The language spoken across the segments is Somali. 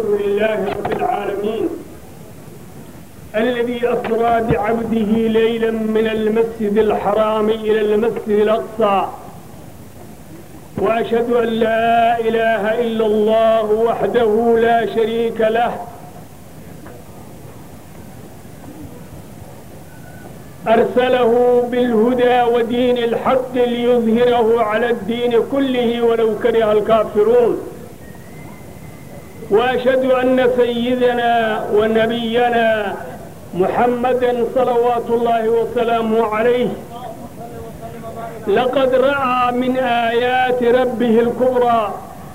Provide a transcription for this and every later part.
لله رب العالمين الذي أسرى بعبده ليلا من المسجد الحرام إلى المسجد الأقصى وأشهد أن لا إله إلا الله وحده لا شريك له أرسله بالهدى ودين الحق ليظهره على الدين كله ولو كره الكافرون وأشهد أن سيدنا ونبينا محمدا صلوات الله وسلامه عليه لقد رأى من آيات ربه الكبرى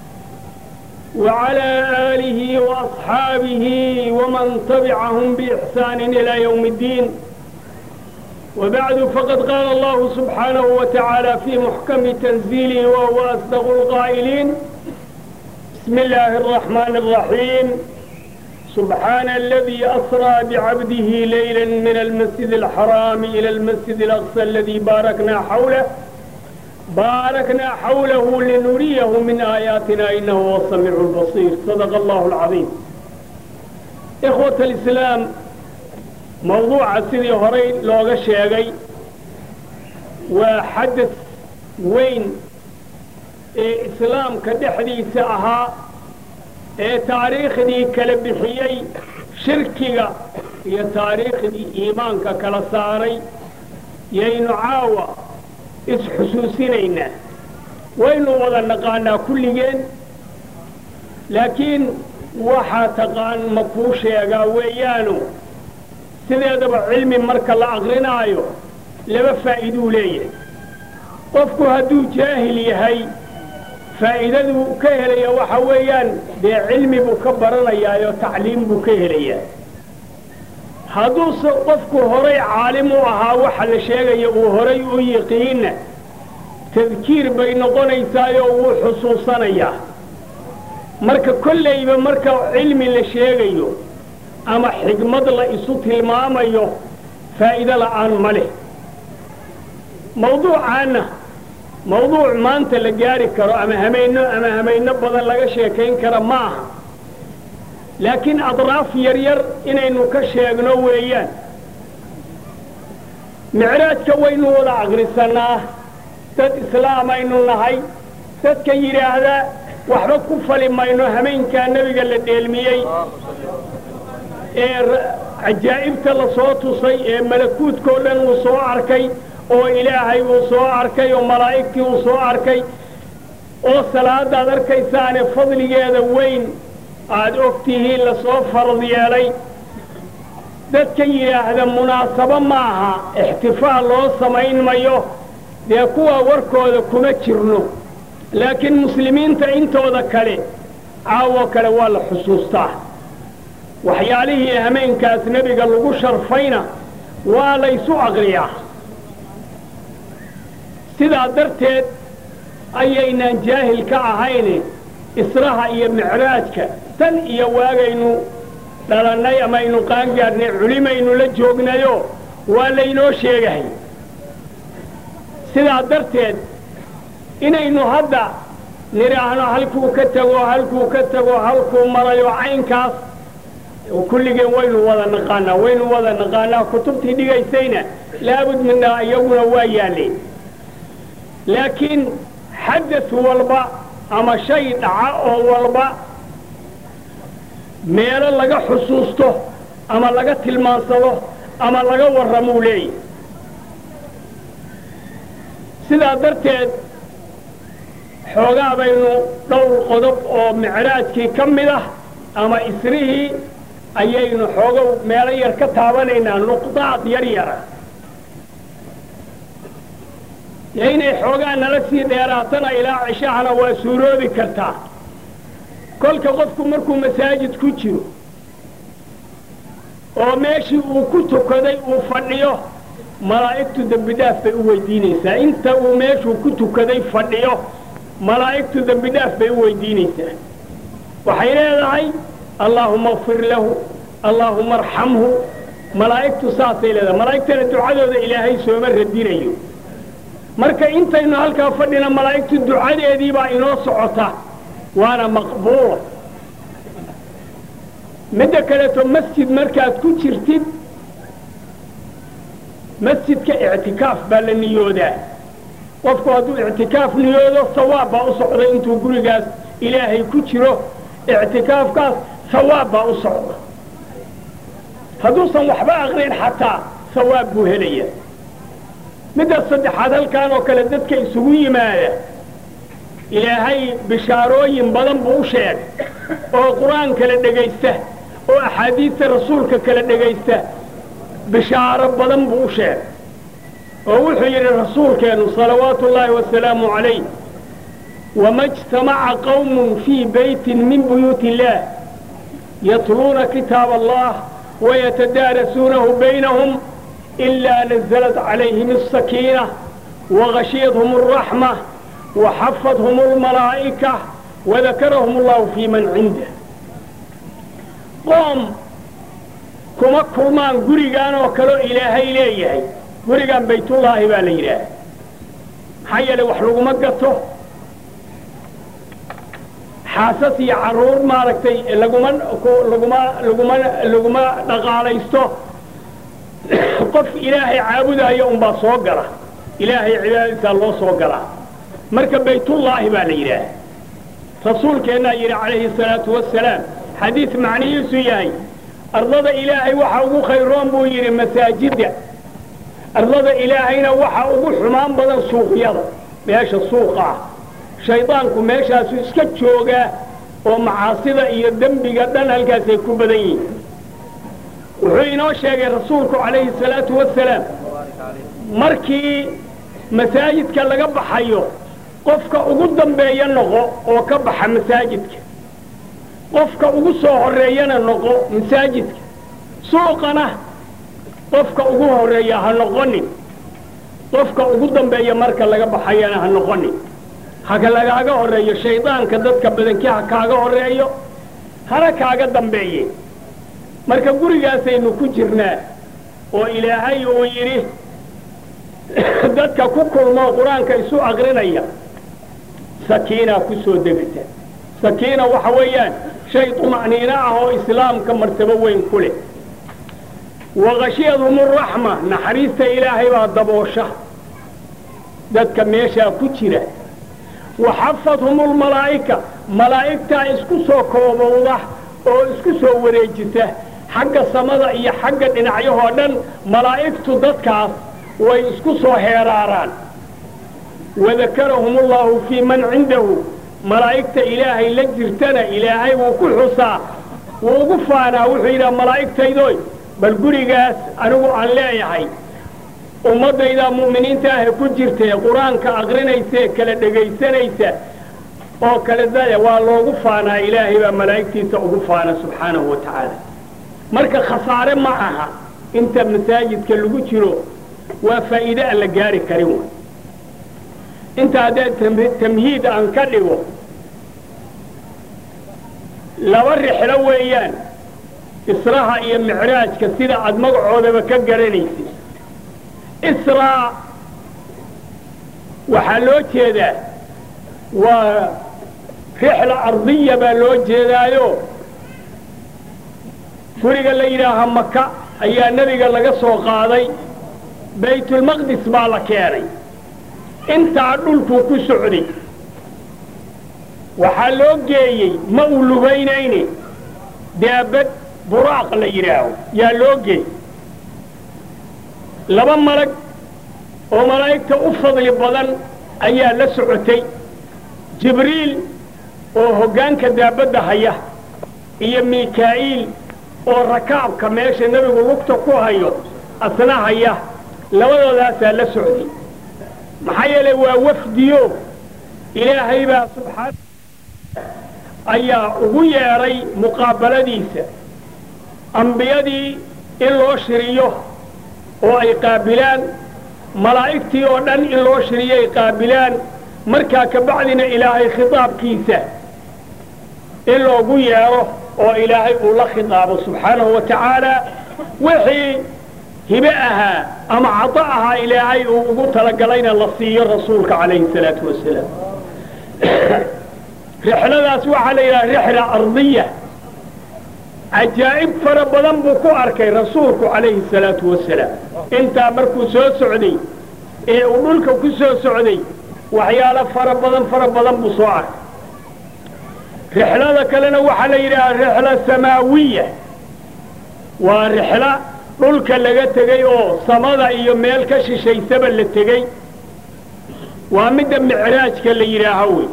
وعلى آله وأصحابه ومن تبعهم بإحسان إلى يوم الدين وبعد فقد قال الله سبحانه وتعالى في محكم تنزيله وهو أصدق القائلين بسم الله الرحمن الرحيم سبحان الذي أسرى بعبده ليلا من المسجد الحرام إلى المسجد الأقصى الذي باركنا حوله باركنا حوله لنريه من آياتنا إنه هو السميع البصير صدق الله العظيم إخوة الإسلام موضوع sidii horay looga sheegay waa xadad weyn ee islaamka dhexdiisa ahaa ee taariikhdii kala bixiyey shirkiga iyo taariikhdii iimaanka kala saaray yaynu caawa isxusuusinaynaa waynu wada naqaanaa kulligeen laakiin waxaa taqaan ma kuu sheegaa weeyaanu sideedaba cilmi marka la aqrinaayo laba faa'iiduu leeyahay qofku hadduu jaahil yahay faa'iidaduu ka helaya waxa weeyaan dee cilmi buu ka baranayaayo tacliim buu ka helayaa hadduuse qofku horay caalim u ahaa waxa la sheegaya uu horay u yiqiinna tadkiir bay noqonaysaayoo wuu xusuusanayaa marka kollayba marka cilmi la sheegayo ama xigmad la isu tilmaamayo faa'iido la'aan ma leh mawduucaanna mawduuc maanta la gaari karo ama hamayno ama hamayno badan laga sheekayn kara ma aha laakiin adraaf yaryar inaynu ka sheegno weeyaan micraajka waynu wada aqrisannaa dad islaamaynu nahay dadka yidhaahdaa waxba ku fali mayno hamaynkaa nebiga la dheelmiyey ee cajaa'ibta la soo tusay ee malakuudkao dhan uu soo arkay oo ilaahay uu soo arkay oo malaa'igtii uu soo arkay oo salaadaad arkaysaane fadligeeda weyn aad og tihiin la soo farad yeelay dadka yidhaahda munaasabo ma aha ixtifaal loo samayn mayo dee kuwa warkooda kuma jirno laakiin muslimiinta intooda kale caawoo kale waa la xusuustaa waxyaalihii hameenkaas nebiga lagu sharfayna waa laysu aqriyaa sidaa darteed ayaynaan jaahil ka ahayne israha iyo micraajka tan iyo waagaynu dhalannay amaynu qaangaadhnay culimaynu la joognayo waa laynoo sheegahay sidaa darteed inaynu hadda nidhaahno halkuu ka tego halkuu ka tego halkuu marayo caynkaas kulligeen waynu wada naqaanaa waynu wada naqaanaa kutubtii dhigaysayna laabud minaa iyaguna waa yaalleen laakiin xadad walba ama shay dhaca oo walba meelo laga xusuusto ama laga tilmaansado ama laga warramuu leeyahy sidaa darteed xoogaa baynu dhowr qodob oo micraajkii ka mid ah ama isrihii ayaynu xoogow meelo yar ka taabanaynaa nuqdaad yar yara dee inay xoogaa nala sii dheeraatana ilaa cishahana waa suuroobi kartaa kolka qofku markuu masaajid ku jiro oo meeshii uu ku tukaday uu fadhiyo malaa'igtu dembidhaaf bay u weydiinaysaa inta uu meeshuu ku tukaday fadhiyo malaa'igtu dembidhaaf bay u weydiinaysaa waxay leedahay allaahuma akfir lahu allaahuma arxamhu malaa'igtu saasay leedahay malaa'igtana ducadooda ilaahay sooma radinayo marka intaynu halkaa fadhina malaa'igtu ducadeedii baa inoo socota waana maqbuula midda kaleeto masjid markaad ku jirtid masjidka ictikaaf baa la niyoodaa qofku hadduu ictikaaf niyoodo sawaab baa u socda intuu gurigaas ilaahay ku jiro ictikaafkaas sawaab baa u socda hadduusan waxba aqrin xataa sawaab buu helaya midda saddexaad halkaan oo kale dadka isugu yimaada ilaahay bishaarooyin badan buu u sheegay oo qur-aan kala dhegaysta oo axaadiista rasuulka kala dhegaysta bishaaro badan buu u sheegay oo wuxuu yidhi rasuulkeennu salawaatu ullaahi wasalaamu calayh wama ijtamaca qawmun fii beytin min buyuuti illaah yatluuna kitaab allah wayatadaarasuunahu baynahum ilaa nazalat calayhim asakiina wagashiyadhum alraxma waxafadhum almalaa'ika wadakarahum allahu fii man cindah qoom kuma kulmaan gurigaan oo kaleo ilaahay leeyahay gurigan baytullaahi baa la yidhaaha maxaa yeelay wax laguma gato xaasas iyo carruur maaragtay laguma laguma laguma laguma dhaqaalaysto qof ilaahay caabudaayo unbaa soo gala ilaahay cibaadadiisaa loo soo galaa marka baytullaahi baa la yidhaaha rasuulkeennaa yidhi calayhi salaatu wasalaam xadiis macnihiisu yahay ardada ilaahay waxa ugu khayroon buu yidhi masaajidda ardada ilaahayna waxa ugu xumaan badan suuqyada meesha suuqa ah shaydaanku meeshaasu iska joogaa oo macaasida iyo dembiga dhan halkaasay ku badan yihiin wuxuu inoo sheegay rasuulku calayhi salaatu wasalaam markii masaajidka laga baxayo qofka ugu dambeeya noqo oo ka baxa masaajidka qofka ugu soo horreeyana noqo masaajidka suuqana qofka ugu horreeya ha noqonin qofka ugu dambeeya marka laga baxayana ha noqonin haka lagaaga horreeyo shaydaanka dadka badankii ha kaaga horreeyo hana kaaga dambeeye marka gurigaasaynu ku jirnaa oo ilaahay uu yidhi dadka ku kulmoo qur-aanka isu aqrinaya sakiinaa ku soo degata sakiina waxa weeyaan shay tuma'niino ah oo islaamka martabo weyn ku leh waqashiyadhum uraxma naxariista ilaahay baa daboosha dadka meeshaa ku jira waxafadhum lmalaa'ika malaa'igtaa isku soo koobowda oo isku soo wareejisa xagga samada iyo xagga dhinacyahoo dhan malaa'igtu dadkaas way isku soo heeraaraan wadakarahum ullahu fii man cindahu malaa'igta ilaahay la jirtana ilaahay wuu ku xusaa wuu ugu faanaa wuxuu yidhaha malaa'igtaydoy bal gurigaas anigu aan leeyahay ummaddaydaa mu'miniinta ahe ku jirtee qur-aanka aqrinaysae kala dhegaysanaysa oo kale daya waa loogu faanaa ilaahay baa malaa'igtiisa ugu faana subxaanahu wa tacaala marka khasaare ma aha inta masaajidka lagu jiro waa faa'iide aan la gaari karin way inta haddee tamhiid aan ka dhigo laba rixlo weeyaan israha iyo micraajka sida aad magacoodaba ka garanaysid israa waxaa loo jeedaa waa rixla ardiya baa loo jeedaayo guriga la yidhaaha maka ayaa nebiga laga soo qaaday baytulmaqdis baa la keenay intaa dhulkuu ku socday waxaa loo geeyey ma uu lugaynayne daabad buraaq la yidhaaho yaa loo geey laba malag oo malaa'igta u fadli badan ayaa la socotay jibriil oo hoggaanka daabadda haya iyo mikaa'iil oo rakaabka meesha nebigu lugta ku hayo asna haya labadoodaasaa la socday maxaa yeelay waa wafdiyo ilaahay baa subxaana ayaa ugu yeedhay muqaabaladiisa ambiyadii in loo shiriyo oo ay qaabilaan malaa'igtii oo dhan in loo shiriyo ay qaabilaan markaa ka bacdina ilaahay khitaabkiisa in loogu yeedho oo ilaahay uu la khitaabo subxaanahu wa tacaala wixii hibe ahaa ama cado ahaa ilaahay uu ugu talagalayna la siiyo rasuulka calayhi salaatu wasalaam rixladaas waxaa la yidhaha rixla ardiya cajaa'ib fara badan buu ku arkay rasuulku calayhi salaatu wasalaam intaa markuu soo socday ee uu dhulka ku soo socday waxyaalo fara badan fara badan buu soo arkay rixlada kalena waxaa la yidhahaa rixla samaawiya waa rixlo dhulka laga tegey oo samada iyo meel ka shishaysaba la tegey waa midda micraajka la yidhaaho wey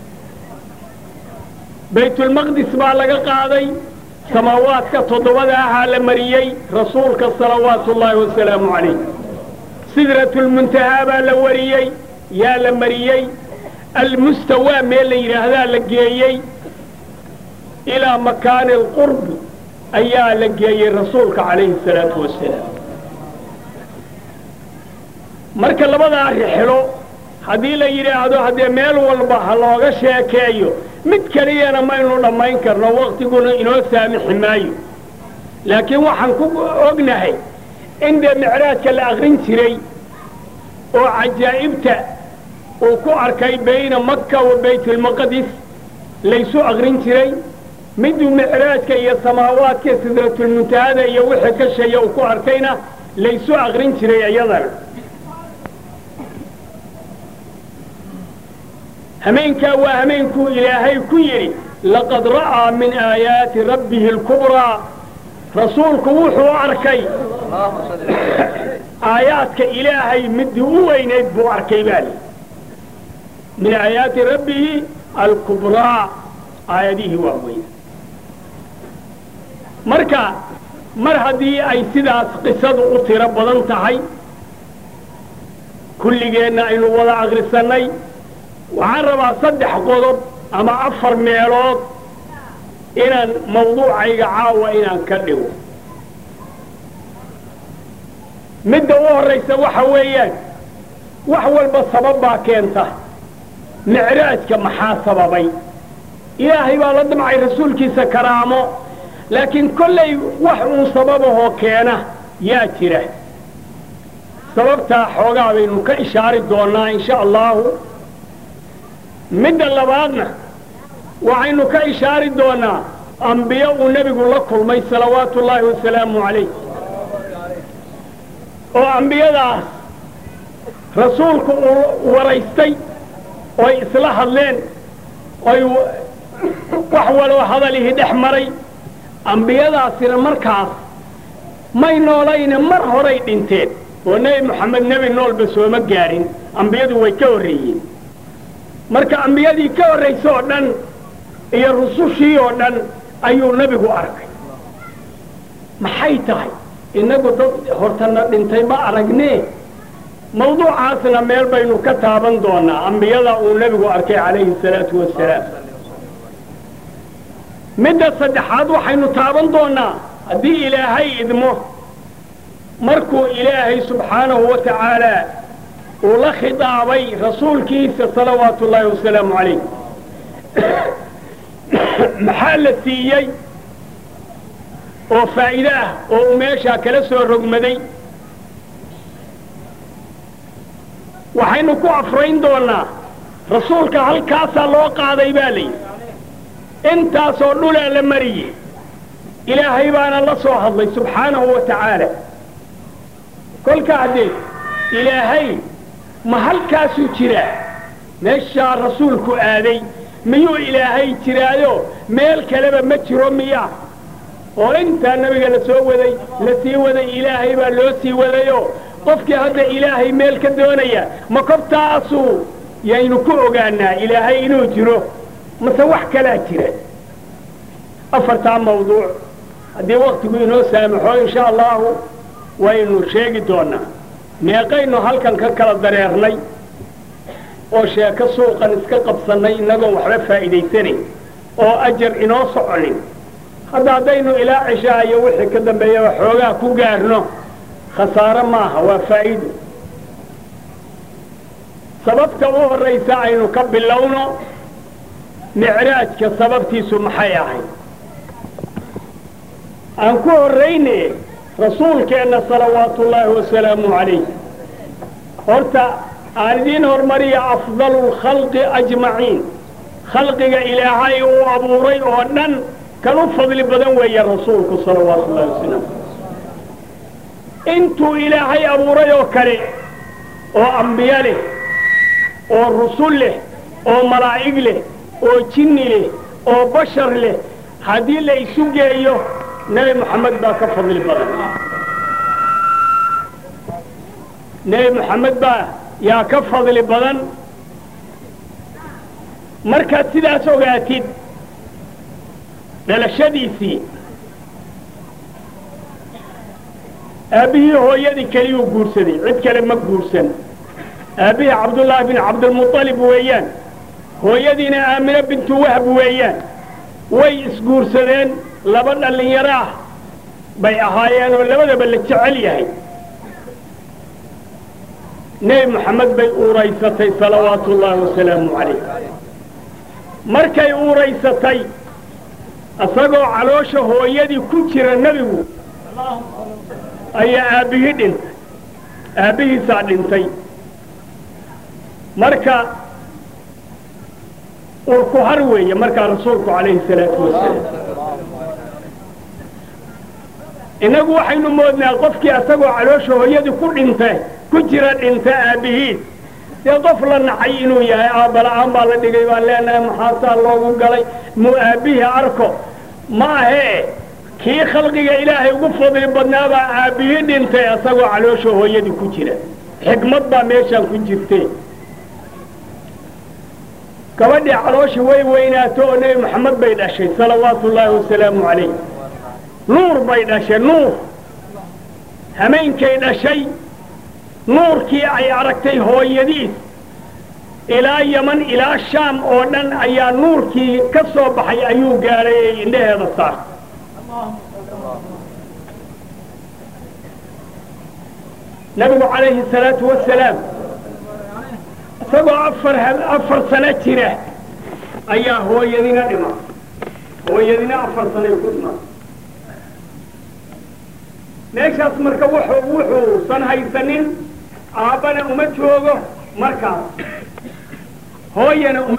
baytulmaqdis baa laga qaaday samaawaadka toddobada ahaa la mariyey rasuulka salawaatu ullaahi wasalaamu calayh sidratulmuntahaa baa la wariyey yaa la mariyey almustawaa meel la yidhaahdaa la geeyey ilaa makaani alqurbi ayaa la geeyey rasuulka calayhi salaatu wasalaam marka labadaa rixlo haddii la yidhaahdo haddee meel walba ha looga sheekeeyo mid keliyana maynu dhammayn karno waktiguna inoo saamixi maayo laakiin waxaan ku ognahay in dee micraajka la akrin jiray oo cajaa'ibta uu ku arkay bayna makka wa baytulmaqdis laysu akrin jiray miduu micraajka iyo samaawaadka sidratulmuntahada iyo wixii ka sheeya uu ku arkayna laysu akrin jiray iyadana hameenkaa waa hameenkuu ilaahay ku yidhi laqad ra'aa min aayaati rabbihi alkubraa rasuulku wuxuu arkay aayaadka ilaahay midii u weynayd buu arkay baa li min aayaati rabbihi alkubraa aayadihii waa weyna marka mar haddii ay sidaas qisadu u tiro badan tahay kulligeenna aynu wada akrisannay waxaan rabaa saddex qodob ama afar meelood inaan mawduucayga caawa inaan ka dhigo midda u horraysa waxa weeyaan wax walba sabab baa keenta micraajka maxaa sababay ilaahay baa la damcay rasuulkiisa karaamo laakiin kollay wax uun sababahoo keena yaa jira sababtaa xoogaa baynu ka ishaari doonnaa insha allahu midda labaadna waxaynu ka ishaari doonnaa ambiyo uu nebigu la kulmay salawaatu ullaahi wasalaamu calayh oo ambiyadaas rasuulku uu waraystay oy isla hadleen oy wax waloo hadalihii dhex maray ambiyadaasina markaas may noolayne mar horay dhinteen oo nebi moxamed nebi noolba sooma gaadhin ambiyadu way ka horreeyeen marka ambiyadii ka horraysa oo dhan iyo rusushii oo dhan ayuu nebigu arkay maxay tahay innagu dad hortana dhintay ma aragnee mawduucaasna meel baynu ka taaban doonaa ambiyada uu nebigu arkay calayhi salaatu wasalaam midda saddexaad waxaynu taaban doonnaa haddii ilaahay idmo markuu ilaahay subxaanahu wa tacaalaa uu la khidaabay rasuulkiisa salawaatu ullaahi wasalaamu calayh maxaa la siiyey oo faa'iide ah oo uu meeshaa kala soo rogmaday waxaynu ku afrayn doonnaa rasuulka halkaasaa loo qaaday baa layidhi intaasoo dhulaa la mariyey ilaahay baana la soo hadlay subxaanahu wa tacaala kolka haddee ilaahay ma halkaasuu jiraa meeshaa rasuulku aaday miyuu ilaahay jiraayo meel kaleba ma jiro miyaa oo intaa nabiga la soo waday la sii waday ilaahay baa loo sii wadayoo qofkii hadda ilaahay meel ka doonaya ma kobtaasuu yaynu ku ogaanaa ilaahay inuu jiro mase wax kalaa jira afartaa mawduuc haddii waktigu inoo saamaxo insha allahu waynu sheegi doonaa meeqaynu halkan ka kala dareernay oo sheeko suuqan iska qabsannay innagoo waxba faa'iidaysanayn oo ajar inoo soconin hadda haddaynu ilaa cishaa iyo wixii ka dambeeyaba xoogaa ku gaarno khasaare maaha waa faa'iido sababta u horraysa aynu ka bilowno micraajka sababtiisu maxay ahayd aan ku horrayne rasuulkeenna salawaatu ullaahi wasalaamu calayh horta aan idiin hormariya afdalu lkhalqi ajmaciin khalqiga ilaahay uu abuuray oo dhan kan u fadli badan weeye rasuulku salawaatu ullahi wasalam intuu ilaahay abuuray oo kale oo ambiyo leh oo rusul leh oo malaa'ig leh oo jinni leh oo bashar leh haddii la isu geeyo nebi moxamed baa ka fadli badan nebi moxamed baa yaa ka fadli badan markaad sidaas ogaatid dhalashadiisii aabbihii hooyadii keliyuu guursaday cid kale ma guursan aabbihii cabdullaahi bin cabdilmuطalib weeyaan hooyadiina aamine bintu wahb weeyaan way isguursadeen laba dhallinyaro ah bay ahaayeen oo labadaba la jecel yahay nebi moxamed bay uuraysatay salawaatu ullaahi wasalaamu calayh markay uuraysatay isagoo caloosha hooyadii ku jira nebigu ayaa aabbihii dhintay aabbihiisaa dhintay marka urku har weeye markaa rasuulku calayhi salaatu wasalaam innagu waxaynu moodnaa qofkii asagoo caloosha hooyadii ku dhinta ku jira dhinta aabbihiis dee qof la nacay inuu yahay aabbala'aan baa la dhigay baan leenahay maxaasaa loogu galay muu aabbihii arko ma ahee kii khalqiga ilaahay ugu fadli badnaabaa aabbihii dhintay asagoo caloosha hooyadii ku jira xikmad baa meeshaan ku jirte gabadhii caloosha way weynaato oo nebi moxamed bay dhashay salawaatu ullaahi wasalaamu calayh nuur bay dhashay nuur hameenkay dhashay nuurkii ay aragtay hooyadiis ilaa yaman ilaa shaam oo dhan ayaa nuurkii ka soo baxay ayuu gaadhay ee indhaheeda saar nabigu calayhi salaatu wasalaam isagoo afar afar sano jira ayaa hooyadina dhima hooyadina afar sanoy ku dhima meeshaas marka wuxuu wuxuusan haysanin aabbana uma joogo markaas hooyana uma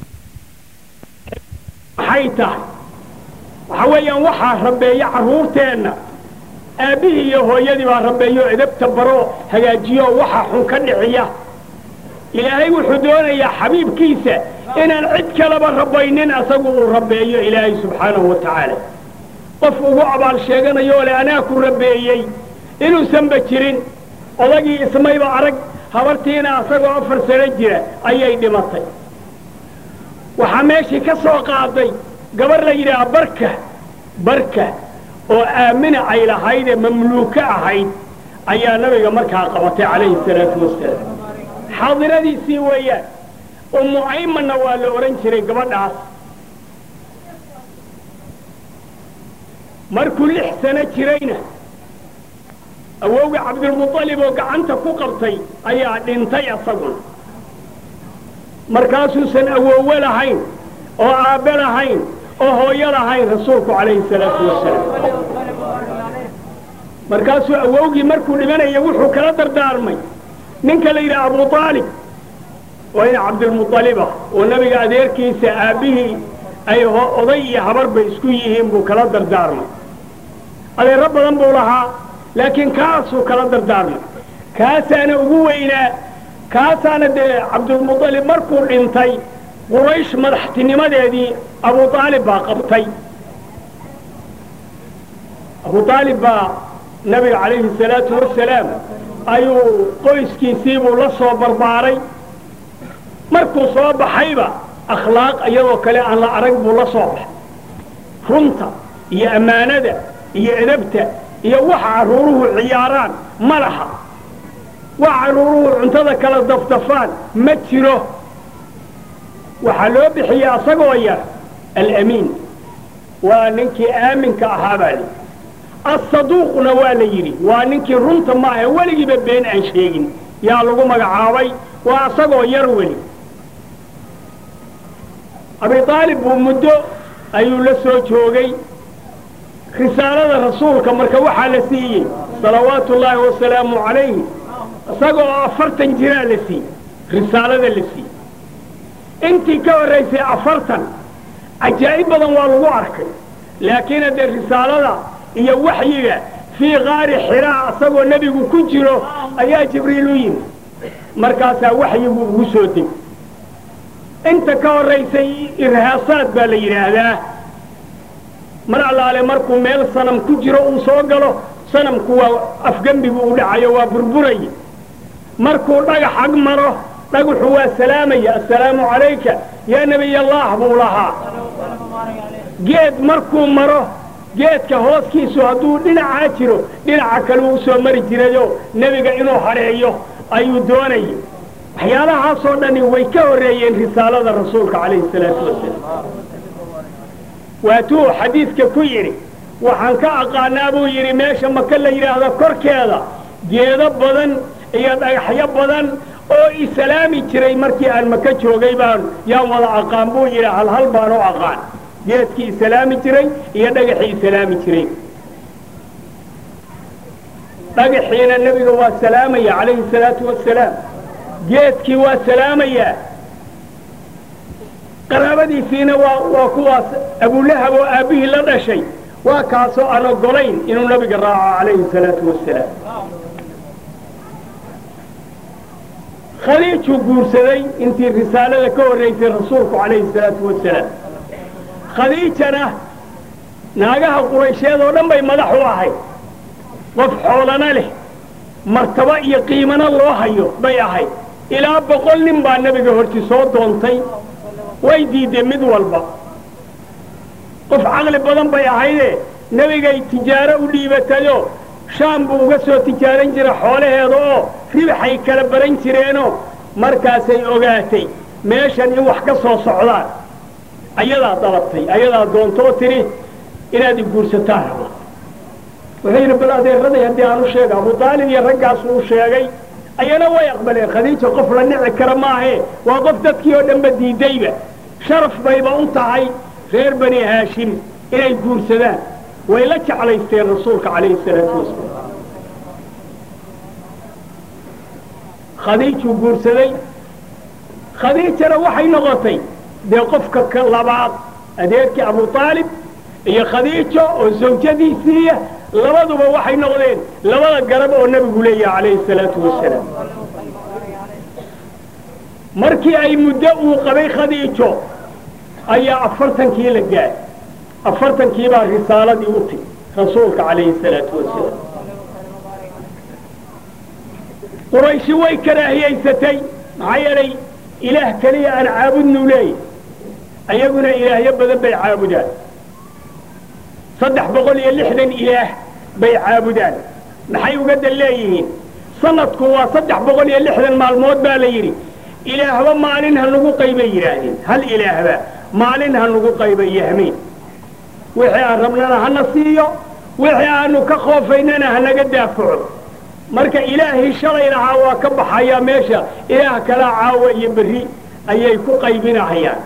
maxay tahay waxa weeyaan waxaa rabbeeya carruurteenna aabbihii iyo hooyadii baa rabbeeyo edabta baroo hagaajiyo waxa xun ka dhiciya ilaahay wuxuu doonayaa xabiibkiisa inaan cid kaleba rabbaynin asagu uu rabbeeyo ilaahay subxaanahu wa tacaala qof ugu abaal sheeganayoo le anaa ku rabbeeyey inuusanba jirin odagii ismayba arag habartiina asagoo afar sano jira ayay dhimatay waxaa meeshii ka soo qaaday gabar la yidhaha barka barka oo aamina ay lahaydee mamluuko ahayd ayaa nabiga markaa qabatay calayhi salaatu wasalaam xaadiradiisii weeyaan ummu aymanna waa la odhan jiray gabadhaas markuu lix sano jirayna awowga cabdilmuطalib oo gacanta ku qabtay ayaa dhintay asaguna markaasuusan awoowe lahayn oo aabbe lahayn oo hooyo lahayn rasuulku calayhi salaatu wasalaam markaasuu awowgii markuu dhimanaya wuxuu kala dardaarmay ninka la yidhaha abu aalib waa in cabdilmuطaliba oo nabiga adeerkiisa aabbihii ay oday iyo habarba isku yihiin buu kala dardaarmay adeero badan buu lahaa laakiin kaasuu kala dardaarmay kaasaana ugu weynaa kaasaana dee cabdilmuطalib markuu dhintay quraysh madaxtinimadeedii abu aalib baa qabtay abu aalib baa nabiga calayhi salaatu wasalaam ayuu qoyskiisiibuu la soo barbaaray markuu soo baxayba akhlaaq iyadoo kale aan la arag buu la soo baxay runta iyo ammaanada iyo edabta iyo waxa carruuruhu ciyaaraan ma laha wax carruuruhu cuntada kala dafdafaan ma jiro waxaa loo bixiyey asagoo yar alamiin waa ninkii aaminka ahaa baa li assaduuqna waa la yidhi waa ninkii runta maaha weligiiba been aan sheegin yaa lagu magacaabay waa asagoo yar weli abi aalib buu muddo ayuu la soo joogay risaalada rasuulka marka waxaa la siiyey salawaatu ullaahi wasalaamu calayhi isagoo afartan jiraa la siiyey risaalada la siiyey intii ka horraysay afartan cajaa'ib badan waa lagu arkay laakiin haddee risaalada iyo waxyiga fii qaari xiraa asagoo nebigu ku jiro ayaa jibriil u yimi markaasaa waxyigu ugu soo deg inta ka horraysay irhaasaad baa la yidhaahdaa mar allaale markuu meel sanam ku jiro uu soo galo sanamku waa afgembigu u dhacayo waa burburay markuu dhagax ag maro dhagaxu waa salaamaya assalaamu calayka yaa nebiy allah buu lahaa geed markuu maro geedka hooskiisu hadduu dhinacaa jiro dhinaca kale uu soo mari jirayoo nebiga inuu hadheeyo ayuu doonayay waxyaalahaasoo dhani way ka horreeyeen risaalada rasuulka calayhi salaatu wasalaam waatuu xadiidka ku yidhi waxaan ka aqaanaa buu yidhi meesha maka la yidhaahdo korkeeda geedo badan iyo dhagaxyo badan oo isalaami jiray markii aan maka joogay baan yaan wada aqaan buu yidhi halhal baan u aqaan geedkii isalaami jiray iyo dhagaxii isalaami jiray dhagaxiina nebiga waa salaamaya calayhi salaatu wasalaam geedkii waa salaamayaa qaraabadiisiina waa waa kuwaas abulahab oo aabbihii la dhashay waa kaasoo aan ogolayn inuu nabiga raaco calayhi salaatu wasalaam khadiijuu guursaday intii risaalada ka horraysay rasuulku calayhi salaatu wasalaam khadiijana naagaha quraysheed oo dhan bay madax u ahayd qof xoolana leh martabo iyo qiimana loo hayo bay ahayd ilaa boqol nin baa nebiga horti soo doontay way diideen mid walba qof caqli badan bay ahaydee nebigay tijaaro u dhiibatayoo shaam buu uga soo tijaaran jira xoolaheeda oo ribaxay kala baran jireenoo markaasay ogaatay meeshan in wax ka soo socdaan ayadaa dalabtay ayadaa doontoo tidhi inaad i guursataan raba wuxuu yidhi bal adeeraday haddii aan u sheega abu daalib iyo raggaasuu u sheegay ayana way aqbaleen khadiija qof la nici kara maahee waa qof dadkii oo dhanba diidayba sharaf bayba u tahay reer bani haashim inay guursadaan way la jeclaysteen rasuulka calayhi salaatu wasalaam khadiijuu guursaday khadiijana waxay noqotay dee qofka labaad adeerkii abu aalib iyo khadiijo oo zawjadiisiiya labaduba waxay noqdeen labada garab oo nebigu leeyaha calayhi salaatu wasalaam markii ay muddo uu qabay khadiijo ayaa afartankii la gaadhay afartankii baa risaaladii u timi rasuulka calayhi salaatu wasalaam qurayshi way karaahiyaysatay maxaa yeelay ilaah keliya aan caabudnu leeyahy ayaguna ilaahyo badan bay caabudaan saddex boqol iyo lixdan ilaah bay caabudaan maxay uga dan leeyihiin sanadku waa saddex boqol iyo lixdan maalmood baa la yidhi ilaahba maalin ha nagu qaybay yidhaahdeen hal ilaahba maalin ha nagu qayba iyo hameen wixii aan rabnana hana siiyo wixii aanu ka khoofaynana hanaga daafaco marka ilaahii shalay lahaa waa ka baxayaa meesha ilaah kalaa caawa iyo berri ayay ku qaybinahayaan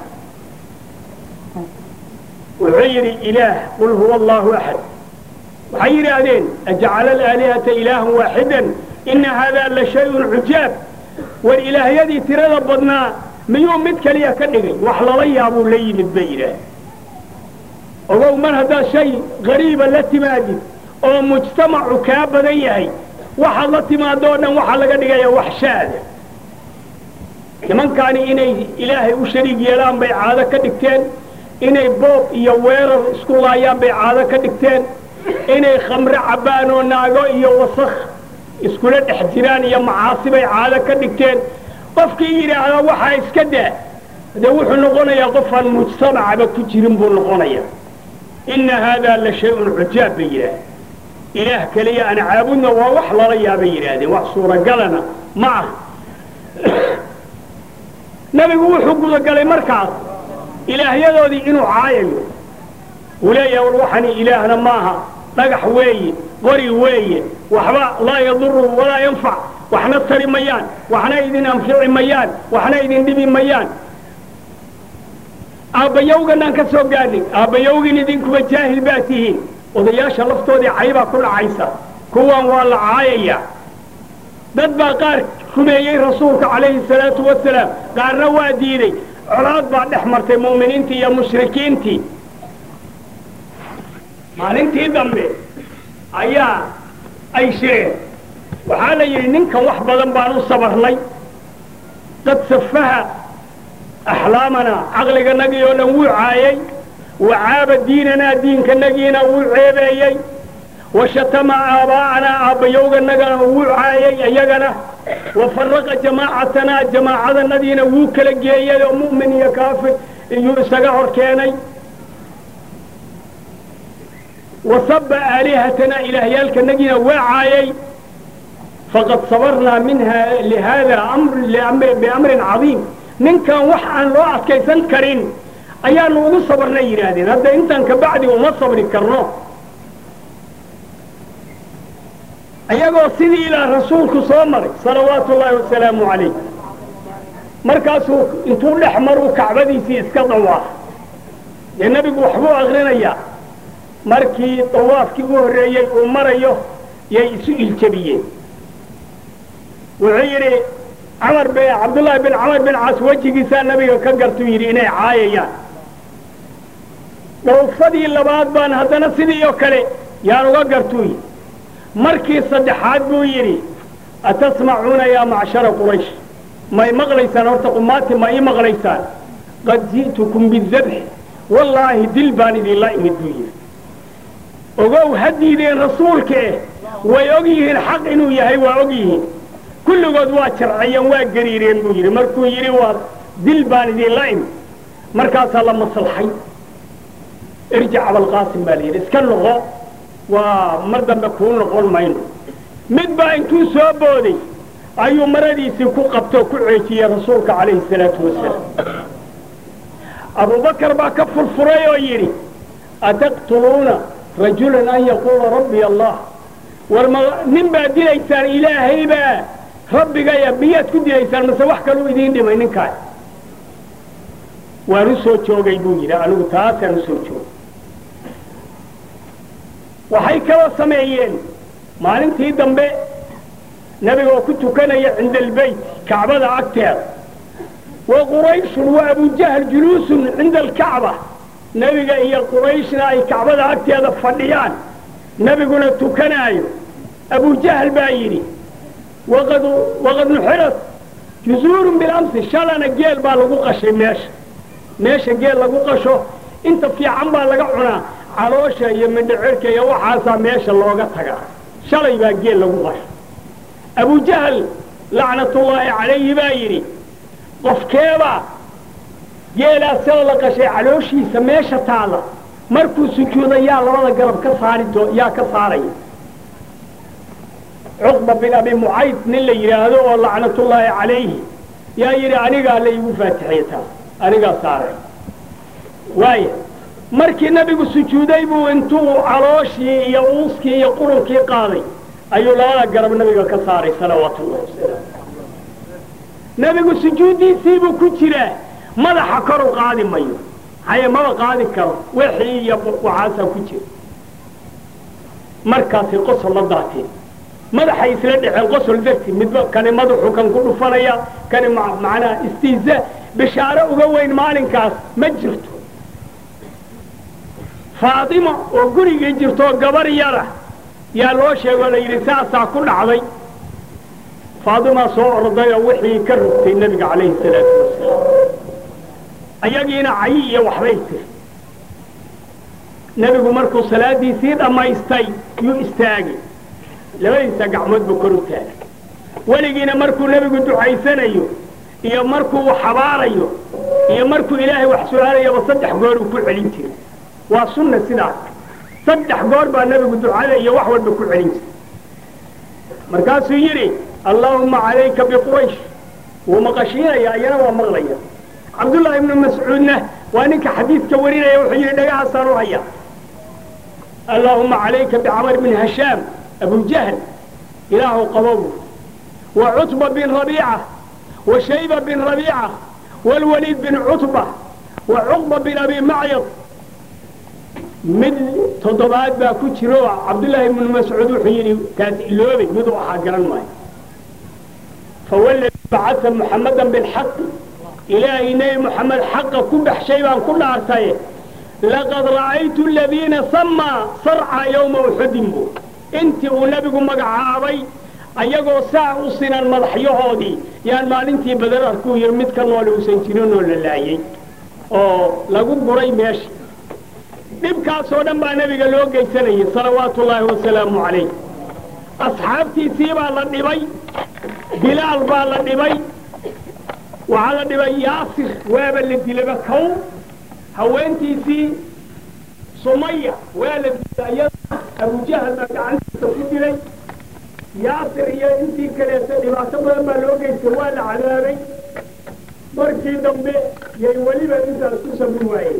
wuxuu yidhi ilaah qul huwa allahu axad waxay yidhaahdeen ajacala alaalihata ilaahan waaxidan ina haadaa la shay-un cujaab war ilaahyadii tirada badnaa miyuu mid keliya ka dhigay wax lala yaabuu la yimid bay yidhaah ogow mar haddaad shay qariiba la timaadid oo mujtamacu kaa badan yahay waxaad la timaado o dhan waxaa laga dhigaya wax shaada nimankaani inay ilaahay u shariig yeelaan bay caado ka dhigteen inay boob iyo weerar isku laayaan bay caado ka dhigteen inay khamre cabbaan oo naago iyo wasakh iskula dhex jiraan iyo macaasi bay caado ka dhigteen qofkii yidhaahda waxaa iska daa dee wuxuu noqonayaa qofaan mujtamacaba ku jirin buu noqonayaa inna haadaa la shay-un cujaab bay yidhaahda ilaah keliya aan caabudna waa wax lala yaabay yidhaahdeen wax suuragalana ma ah nebigu wuxuu gudagalay markaas ilaahyadoodii inuu caayayo uu leeyahay war waxani ilaahna maaha dhagax weeye qori weeye waxba laa yaduru walaa yanfac waxna tari mayaan waxna idin anfici mayaan waxna idin dhibi mayaan aabbayowganaan ka soo gaadhay aabbayowgin idinkuba jaahil baa tihiin odayaasha laftoodii caybaa ku dhacaysa kuwan waa la caayayaa dad baa qaar rumeeyey rasuulka calayhi salaatu wasalaam qaarna waa diiday colaad baa dhex martay mu'miniintii iyo mushrikiintii maalintii dambe ayaa ay shireen waxaa la yidhi ninkan wax badan baan u sabarnay qad safaha axlaamanaa caqliganagii oo dhan wuu caayay wa caaba diinanaa diinkanagiina wuu ceebeeyey wa shatama aabaa'anaa aabbayowganagana wuu caayay iyagana wa faraqa jamaacatanaa jamaacadanadiina wuu kala geeyey oo mu'min iyo kaafir iyuu isaga hor keenay wa sabba aalihatanaa ilaahyaalkanagiina waa caayay faqad sabarnaa minha lihada biamrin cadiim ninkan wax aan loo adkaysan karin ayaanu ugu sabarnay yidhaahdeen hadda intaan kabacdi uma sabri karno ayagoo sidii ilaa rasuulku soo maray salawaatu ullaahi wasalaamu calayh markaasuu intuu dhex maruu kacbadiisii iska dawaaf dee nebigu waxbuu akrinayaa markii dawaafkii u horreeyey uu marayo yay isu iljabiyeen wuxuu yidhi camar b cabdullaahi bin camar bin cas wejigiisaa nabiga ka gartuu yidhi inay caayayaan dhowfadii labaad baan haddana sidii oo kale yaan uga gartuu yidhi markii saddexaad buu yidhi atasmacuuna yaa macshara quraysh may maqlaysaan horta qumaati ma ii maqlaysaan qad ji'tukum bidabxi wallaahi dil baan idinla imid buu yidhi ogow ha diideen rasuulka eh way og yihiin xaq inuu yahay waa og yihiin kulligood waa jarciyeen waa gariireen buu yidhi markuu yidhi waa dil baan idinla imid markaasaa la maslaxay irjic abalqaasim baa la yidhi iska noqo waa mar dambe kuu noqon mayno mid baa intuu soo booday ayuu maradiisii ku qabtoo ku ceejiyey rasuulka calayhi salaatu wasalaam abubakar baa ka furfuray oo yidhi ataqtuluuna rajulan an yaquula rabbi allah war ma nin baad dilaysaan ilaahay baa rabbigaya miyaad ku dilaysaan mase wax kaluu idiin dhimay ninkaas waan u soo joogay buu yidhi anigu taasaan u soo joogay waxay kaloo sameeyeen maalintii dambe nebigoo ku tukanaya cinda albeyt kacbada agteeda wa qurayshun wa abujahl juluusun cinda alkacba nebiga iyo qurayshna ay kacbada agteeda fadhiyaan nebiguna tukanaayo abujahl baa yidhi waqad waqad nuxirat juzuurun bilamsi shalana geel baa lagu qashay meesha meesha geel lagu qasho inta fiican baa laga cunaa caloosha iyo mindhicirka iyo waxaasaa meesha looga tagaa shalay baa geel lagu qasho abujahl lacnatullaahi calayhi baa yidhi qofkeebaa geelaa sida la qashay calooshiisa meesha taalla markuu sujuuda yaa labada garab ka saari doo yaa ka saaraya cuqba bin abi mucayd nin la yidhaahdo oo lacnatullaahi calayhi yaa yidhi anigaa la iigu faatixiyey taas anigaa saaray waaya markii nebigu sujuuday buu intuu calooshii iyo uuskii iyo qurunkii qaaday ayuu labada garab nebiga ka saaray salawaatullahi wasalaamu nebigu sujuuddiisiibuu ku jiraa madaxa kor u qaadi mayo haye maba qaadi karo wixii iyo waxaasaa ku jira markaasay qosol la daateen madaxay isla dhexeen qosol darti midba kani madaxu kan ku dhufanaya kani macnaha istiiza bishaaro uga weyn maalinkaas ma jirto faatimo oo gurigii jirtoo gabar yara yaa loo sheegoo la yidhi saasaa ku dhacday faatimaa soo orday oo wixii ka rogtay nebiga calayhi salaatu wasalaam ayagiina cayi iyo waxbay tiri nebigu markuu salaaddiisii dhammaystay yuu istaagay labadiisa gacmoodba kor u taagay weligiina markuu nebigu ducaysanayo iyo markuu xabaarayo iyo markuu ilaahay wax su-aalayaba saddex goor uu ku celin jiray waa sunna sidaas saddex goor baa nebigu ducada iyo wax walba ku celin jiray markaasuu yidhi allaahumma calayka biquraysh wuu maqashiinaya iyana waa maqlaya cabdullaahi ibnu mascuudna waa ninka xadiidka warinaya wuxuu yidhi dhagahaasaan u haya allaahumma calayka bicamar bin hashaam abujahl ilaahu qabow wa cutba bin rabiica wa shayba bin rabiica waalwaliid bin cutba wa cuqba bin abi macyad mid toddobaad baa ku jiro cabdullaahi ibnu mascuud wuxuu yidhi kaas iloobay miduu ahaa garan maayo fawalladii bacasa muxammadan bilxaqi ilaahay nebi moxamed xaqa ku baxshay baan ku dhaartaye laqad ra'aytu aladiina samaa sarca yowma uxudin buu intii uu nebigu magacaabay ayagoo saa u sinan madaxyahoodii yaan maalintii badar arkuu yidhi mid ka noole uusan jirinoo la laayey oo lagu guray meesha dhibkaasoo dhan baa nebiga loo geysanayay salawaatu ullaahi wasalaamu calayh asxaabtiisii baa la dhibay bilaal baa la dhibay waxaa la dhibay yaasir waaba la dilaba kow haweentiisii sumaya waa la dilay iyada abujahal baa gacantiisa ku dilay yaasir iyo intii kaleeta dhibaato badan baa loo geystay waa la cadaabay markii dambe yay weliba intaas ku sabri waayeen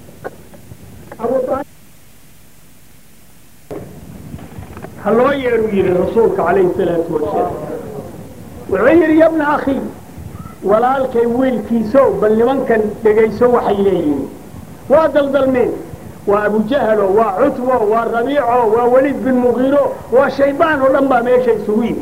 ha loo yeedhuu yidhi rasuulka calayhi salaatu wasalaam wuxuu yidhi yabna akhi walaalkay wiilkiisow bal nimankan dhegayso waxay leeyihiin waa daldalmeen waa abujahalo waa cutwo waa rabiico waa weliid bin mugiiro waa shaydaan oo dhan baa meesha isugu yimi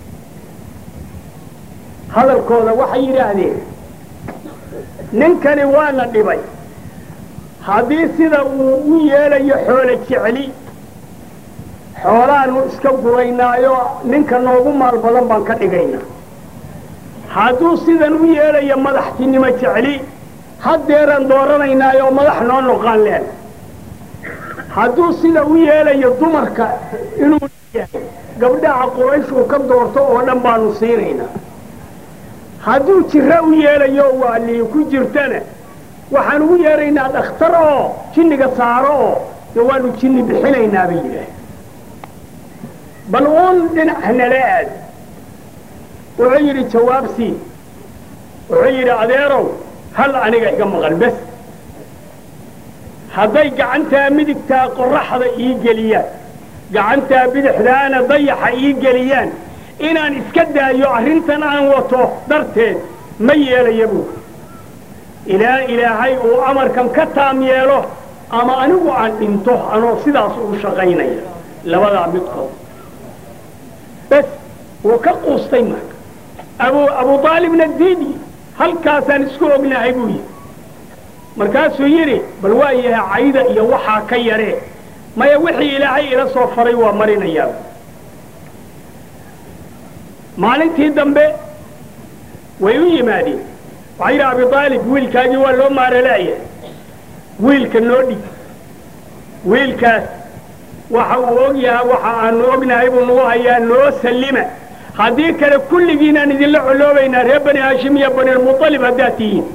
hadalkooda waxay yidhaahdeen ninkani waana dhibay haddii sida uu u yeelayo xoolo jecli xoolaanu iska guraynaayo ninka noogu maal badan baan ka dhigaynaa hadduu sidan u yeelayo madaxtinimo jecli haddeeraan dooranaynaayo madax noo noqaan leen hadduu sida u yeelayo dumarka inuu yahay gabdhaha qurayshuu ka doorto oo dhan baanu siinaynaa hadduu jiro u yeelayo waalii ku jirtana waxaan ugu yeeraynaa dhakhtar oo jinniga saaro oo de waanu jinni bixinaynaa bay yidhaah bal uun dhinac nala aad wuxuu yidhi jawaabsii wuxuu yidhi adeerow hal aniga iga maqan bes hadday gacantaa midigtaa qorraxda ii geliyaan gacantaa bidixdaana dayaxa ii geliyaan inaan iska daayo arrintan aan wato darteed ma yeelaya buu ilaa ilaahay uu amarkan ka taam yeelo ama anigu aan dhinto anoo sidaas uu shaqaynaya labadaa midkood bes wuu ka quustay marka abu abu aalibna diidi halkaasaan isku ognahay buu yidhi markaasuu yidhi bal waa yahay cayda iyo waxaa ka yaree maya wixii ilaahay ila soo faray waa marinayaa maalintii dambe way u yimaadeen waxaa yidhi abi aalib wiilkaagii waa loo maaralaaya wiilka noo dhig wiilkaas waxa uu og yahay waxa aanu ognahay buu nagu hayaa noo sallima haddii kale kulligiinaan idinla coloobaynaa reer bani haashim iyo banilmualib haddaad tihiin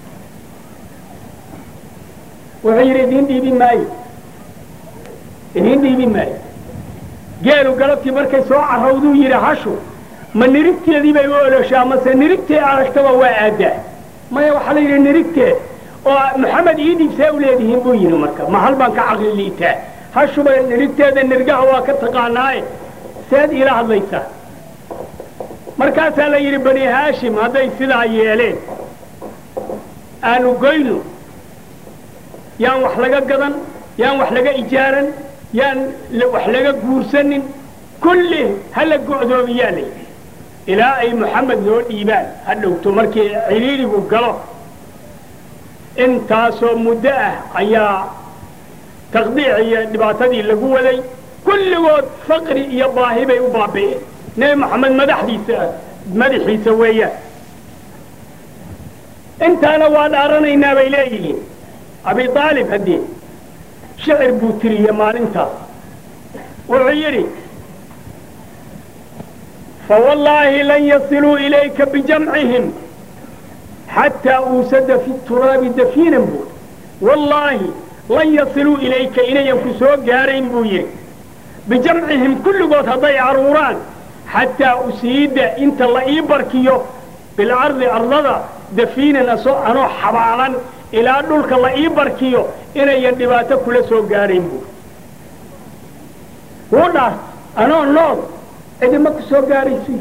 wuxuu yidhi idiin dhiibi maayo idiin dhiibi maayo geelu galabtii markay soo carrawduu yidhi hashu ma nirigteedii bay u oloshaa mase nirigtee aragtaba waa aadaa maya waxaa la yidhi nirigteed oo maxamed ii dhiibsee u leedihiin buu yidhi marka ma hal baan ka caqli liitaa hashuba nirigteeda nirgaha waa ka taqaanaaye seed iila hadlaysaa markaasaa la yidhi bani haashim hadday sidaa yeeleen aanu goyno yaan wax laga gadan yaan wax laga ijaaran yaan wax laga guursanin kulli hala go'doomiyaa la yidhi ilaa ay moxamed noo dhiibaan ha dhowto markii ciriirigu galo intaasoo muddo ah ayaa taqdiic iyo dhibaatadii lagu waday kulligood faqri iyo baahi bay u baabi'een nebi moxamed madaxdiisa madaxiisa weeyaan intaana waa dhaaranaynaa bay leeyihiin abi aalib haddii shicir buu tiriye maalintaas wuxuu yidhi fawallaahi lan yasiluu ilayka bijamcihim xataa uusada fi turaabi dafiinan buu wallaahi lan yasiluu ilayka inayan ku soo gaarayn buu yidhi bijamcihim kulligood hadday aruuraan xataa usiida inta la ii barkiyo bilcardi ardada dafiinan asoo anoo xabaalan ilaa dhulka la ii barkiyo inayan dhibaato kula soo gaarayn buu wuu dhaar anoo nool cidima ku soo gaaraysi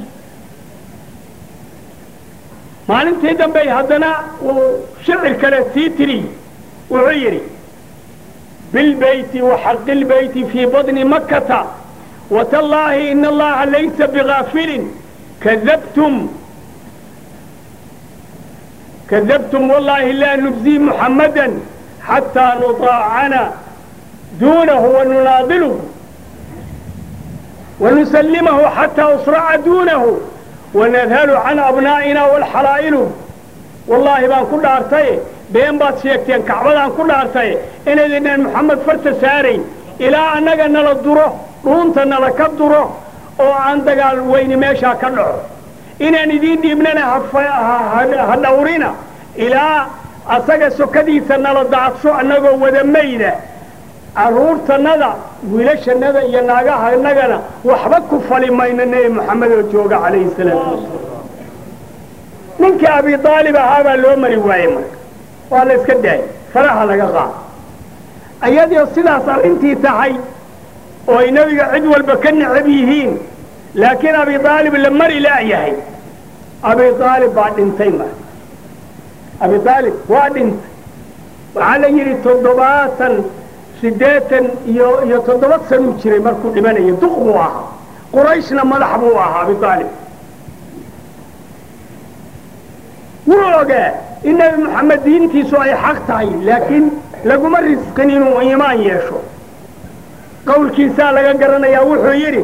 maalintii dambey haddana uu shicir kale sii tiriy wuxuu yidhi bilbeyti waxaqi lbeyti fii badni makkata watallaahi ina allaha laysa bigaafilin kadabtum kadabtum wallaahi laa nubzii muxammadan xataa nudaacana duunahu wanunaadiluhu wanusallimahu xataa usraca duunahu wanadhalu can abnaa'ina walxalaa'iluhu wallaahi baan ku dhaartaye been baad sheegteen kacbadaan ku dhaartaye inaydinaan moxamed farta saarayn ilaa annaga nala duro dhuunta nala ka duro oo aan dagaal weyni meeshaa ka dhaco inaan idiin dhiibnana ha dhawrina ilaa asaga sokadiisa nala daadsho annagoo wada mayda carruurtannada wiilashannada iyo naagahanagana waxba ku fali mayno nebi moxamed oo jooga calayhi salaatu wasalaam ninkii abi aalib ahaabaa loo mari waayey marka waa la iska daayay faraha laga qaado ayadoo sidaas arrintii tahay oo ay nebiga cid walba ka necab yihiin laakiin abi aalib la mari la'yahay abi aalib baa dhintay marka abi aalib waa dhintay waxaa la yidhi toddobaatan siddeetan iyo iyo toddoba sanuu jiray markuu dhimanayo duq buu ahaa qurayshna madax buu ahaa abi aalib wuu ogaa in nebi moxamed diintiisu ay xaq tahay laakiin laguma risqin inuu iimaan yeesho qowlkiisaa laga garanayaa wuxuu yidhi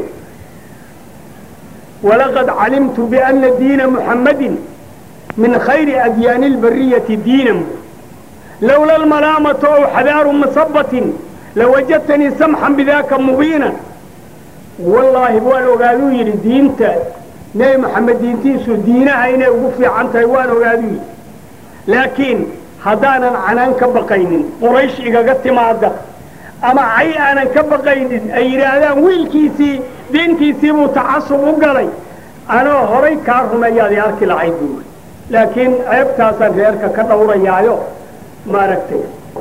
walaqad calimtu biana diina muxammadin min khayri adyaani albariyati diinan lowla almalaamatu aw xadaaru masabatin lawajadtanii samxan bidaaka mubiinan wallaahi waan ogaaduu yidhi diinta nebi moxamed diintiisu diinaha inay ugu fiican tahay waan ogaaduu yidhi laakiin haddaanan canaan ka baqaynin quraysh igaga timaada ama cay aanan ka baqaynin ay yidhaahdaan wiilkiisii diintiisii buu tacasub u galay anoo horay kaa rumeeyaad i arki lahayd buuri laakiin ceebtaasaan reerka ka dhawrayaayo maaragtay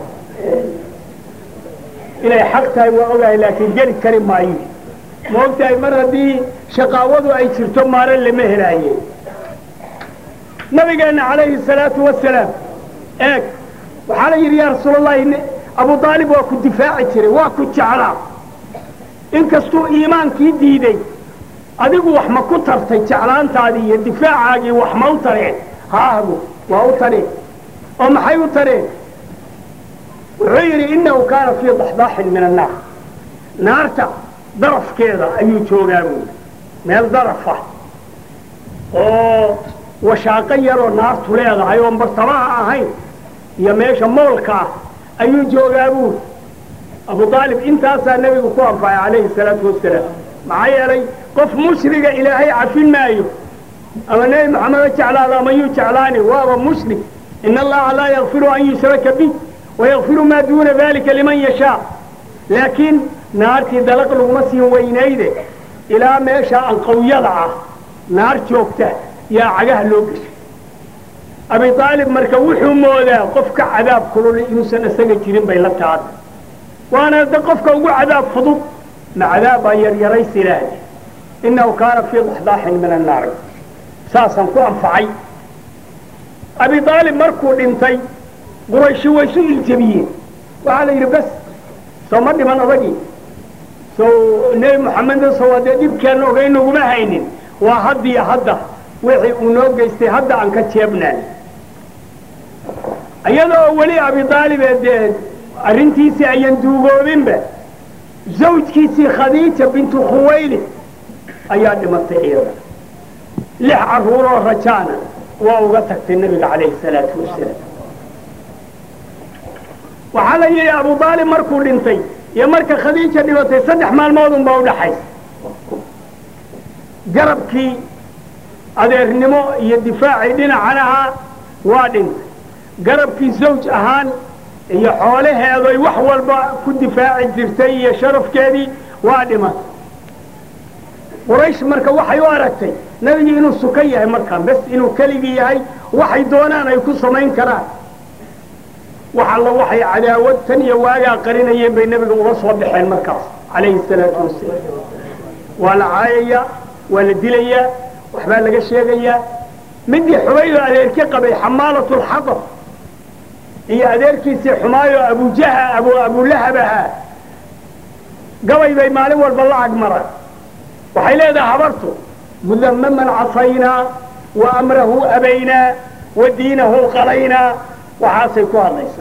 inay xaq tahay waa ogahay laakiin geli kari maayo ma ogtahay mar haddii shaqaawadu ay jirto maare lama helaaye nabigeenna calayhi salaatu wasalaam eeg waxaa la yidhi yaa rasuulallahi abu aalib waa ku difaaci jiray waa ku jeclaa inkastuu iimaankii diiday adigu wax ma ku tartay jeclaantaadii iyo difaacaagii wax ma u tareen haahabu waa u tareen oo maxay u tareen wuxuu yidhi innahu kaana fii daxdaaxin min annaar naarta darafkeeda ayuu joogaa buuli meel daraf ah oo washaaqo yaroo naartu leedahay oon bartamaha ahayn iyo meesha moolka ah ayuu joogaa buuli abu aalib intaasaa nebigu ku anfacay calayhi salaatu wasalaam maxaa yeelay qof mushriga ilaahay cafin maayo ama nebi maxameda jeclaado ama yuu jeclaani waaba mushrik ina allaha laa yakfiru an yushraka bih wayakfiru maa duuna dalika liman yashaa laakiin naartii dalaq laguma siin weynayde ilaa meesha anqawyada ah naar joogta yaa cagaha loo geshay abi aalib marka wuxuu moodaa qofka cadaab kulul inuusan isaga jirin bay la taada waana de qofka ugu cadaab fudud ma cadaab baa yaryarays ilaahay innahu kaana fii daxdaaxin min annaari saasaan ku anfacay abi aalib markuu dhintay qurayshi way isu iljabiyeen waxaa la yidhi bas soo ma dhiman odagii sow nebi moxamedna sow haddee dhibkaan ogay naguma haynin waa haddiyo hadda wixii uu noo geystay hadda aan ka jeebnaan iyadoo weli abi aalibee dee arrintiisii ayan duugoobinba zawjkiisii khadiija bintu khuwayli ayaa dhimatay iyada lix carruuroo rajaana waa uga tagtay nebiga calayhi salaatu wasalaam waxaa la yidhi abu aalib markuu dhintay iyo marka khadiija dhibatay saddex maalmood unbaa udhaxaysa garabkii adeernimo iyo difaacii dhinacan ahaa waa dhintay garabkii zawj ahaan iyo xoolaheedoy wax walba ku difaaci jirtay iyo sharafkeedii waa dhimatay quraysh marka waxay u aragtay nebigii inuu sukan yahay markaan bes inuu keligii yahay waxay doonaan ay ku samayn karaan wax alla waxay cadaawad tan iyo waagaa qarinayeen bay nebiga uga soo baxeen markaas calayhi salaatu wasalaam waa la caayayaa waa la dilayaa waxbaa laga sheegayaa midii xubaydo adeerki qabay xamaalatu lxadar iyo adeerkiisii xumaayo abujaha abu abulahab ahaa gabay bay maalin walba la agmaraan waxay leedahay habartu mudamaman casaynaa wa amrahu abaynaa wa diinahu qalaynaa waxaasay ku hadlaysaa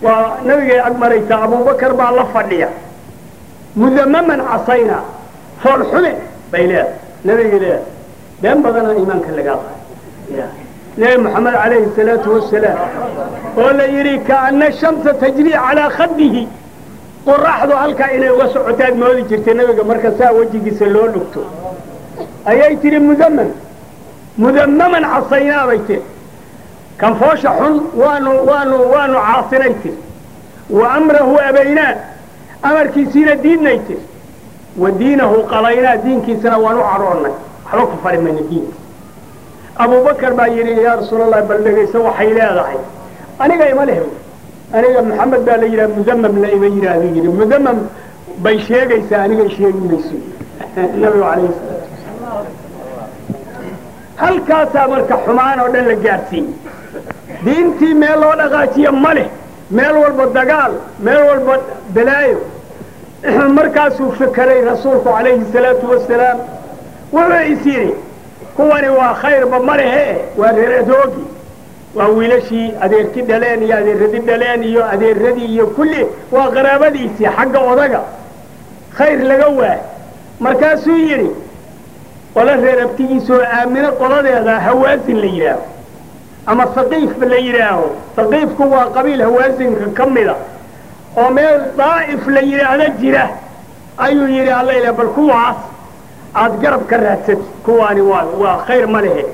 waa nabigay ag maraysaa abubakar baa la fadhiya mudamaman casayna foolxume bay leedahay nabigay leedahay been badanaa iimaanka lagaa qaay nebi moxamed calayhi salaatu wasalaam oo la yidhi kaana shamsa tajri calaa khadihi qoraxdu halkaa inay uga socotaad moodi jirtay nabiga marka saa wejigiisa loo dhugto ayay tidhi mudamam mudamaman casaynaa bay tiri kan foosha xun waanu waanu waanu caasinay tiri wa amrahu abaynaa amarkiisiina diidnay tiri wa diinahu qalaynaa diinkiisana waan u cadhoonnay waxba ku fari mayna diinka abubakar baa yidhi yaa rasuulallah bal dhegayso waxay leedahay aniga ima leh aniga maxamed baa la yidhaha mudamamna ima yidhaahdu yidhi mudamam bay sheegaysaa anigay sheegi mayso nabigu calayhi salaatu halkaasaa marka xumaan oo dhan la gaadhsiiyey diintii meel loo dhaqaajiyo ma leh meel walba dagaal meel walba balaayo markaasuu fekeray rasuulku calayhi salaatu wasalaam wuxuu is yidhi kuwani waa khayrba ma lehe waa reer adoogi waa wiilashii adeerki dhaleen iyo adeeradi dhaleen iyo adeeradii iyo kulli waa qaraabadiisii xagga odaga khayr laga waay markaasuu yidhi qolo reer abtigiisa oo aamino qoladeeda hawaasin la yidhaaho ama saqiif la yidhaaho saqiifku waa qabiil hawaasinka ka mida oo meel daa'if la yidhaahdo jira ayuu yidhi alla ilah bal kuwaas aad garab ka raadsati kuwaani waa waa khayr ma lehe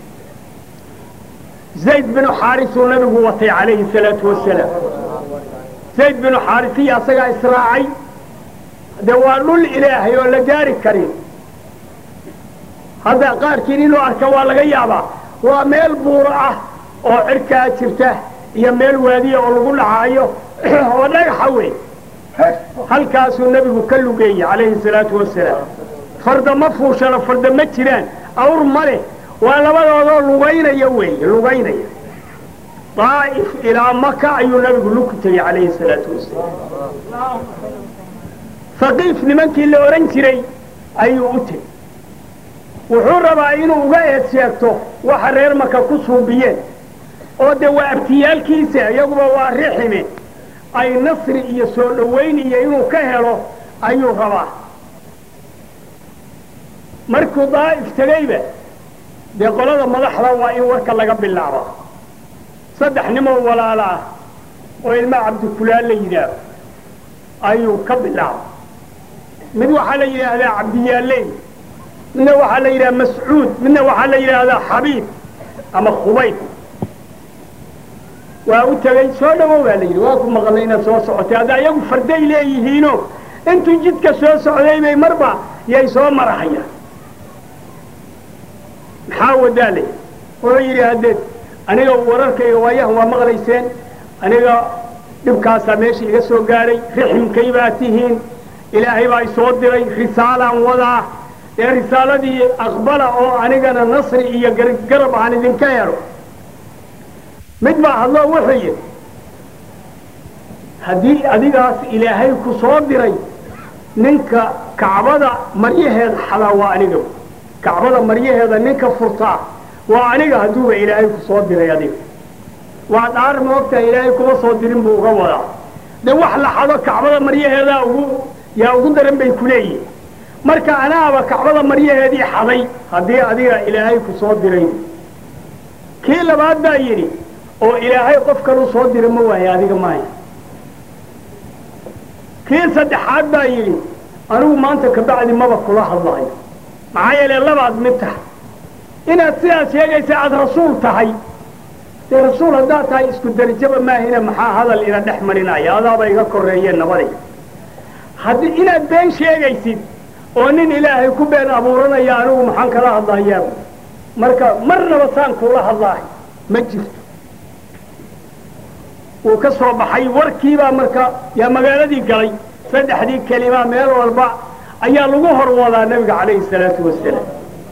zayd binu xaarisuu nabigu watay calayhi salaatu wasalaam zayd binu xaarisiya asagaa israacay dee waa dhul ilaahay oo la gaari karin hadda qaarkiin inuu arka waa laga yaabaa waa meel buuro ah oo cirkaa jirta iyo meel waadiya oo lagu dhacaayo oo dhagaxa wey halkaasuu nebigu ka lugeeyey calayhi salaatu wasalaam farda ma fuushano farda ma jiraan awr ma leh waa labadoodoo lugaynaya weeye lugaynaya daa'if ilaa maka ayuu nabigu luku tegey calayhi salaatu wasalaam faqiif nimankii la odhan jiray ayuu u tegey wuxuu rabaa inuu uga eed sheegto waxa reer maka ku suubiyeen oo dee waa abtiyaalkiisa iyaguba waa rixime ay nasri iyo soo dhowayn iyo inuu ka helo ayuu rabaa markuu daa'if tegeyba dee qolada madaxda waa in warka laga bilaabo saddex nimoo walaala ah oo ilmaa cabdikulaal la yidhaaho ayuu ka bilaabay mid waxaa la yidhaahdaa cabdiyaaleyn midna waxaa la yidhaha mascuud midna waxaa la yidhaahdaa xabiib ama khubayb waa u tegey soo dhawow baa la yidhi waa ku maqalnay inaad soo socotay hadda iyagu farday leeyihiino intuu jidka soo socday bay marba yay soo marahayaan maxaa wadaa lay wuxuu yidhi haddeed aniga wararkayga waayahan waa maqlayseen aniga dhibkaasaa meesha iga soo gaadhay riximkay baa tihiin ilaahay baa isoo diray risaalaan wadaa ee risaaladii aqbala oo anigana nasri iyo garab aan idinka helo mid baa hadloo wuxuu yidhi haddii adigaas ilaahay ku soo diray ninka kacbada maryaheeda xadaa waa aniga kacbada maryaheeda ninka furtaa waa aniga hadduuba ilaahay ku soo diray adiga waa dhaar moogtaa ilaahay kuma soo dirin buu uga wadaa dee wax la xado kacbada maryaheedaa ugu yaa ugu daran bay ku leeyihin marka anaaba kacbada maryaheedii xaday haddii adiga ilaahay ku soo diray kii labaad baa yidhi oo ilaahay qof kaluu soo dira ma waayo adiga maaya kii saddexaad baa yidhi anigu maanta kabacdi maba kula hadlaayo maxaa yeele labaad mid tahay inaad sidaas sheegaysa aad rasuul tahay dee rasuul haddaad tahay isku derajaba maahina maxaa hadal ina dhex marinaya adaaba iga korreeyeen nabaday haddii inaad been sheegaysid oo nin ilaahay ku been abuuranaya anigu maxaan kala hadlayaa marka marnaba saan kuula hadlaahay ma jirto wuu ka soo baxay warkiibaa marka yaa magaaladii galay saddexdii kelima meel walba ayaa lagu hor wadaa nebiga calayhi salaatu wasalaam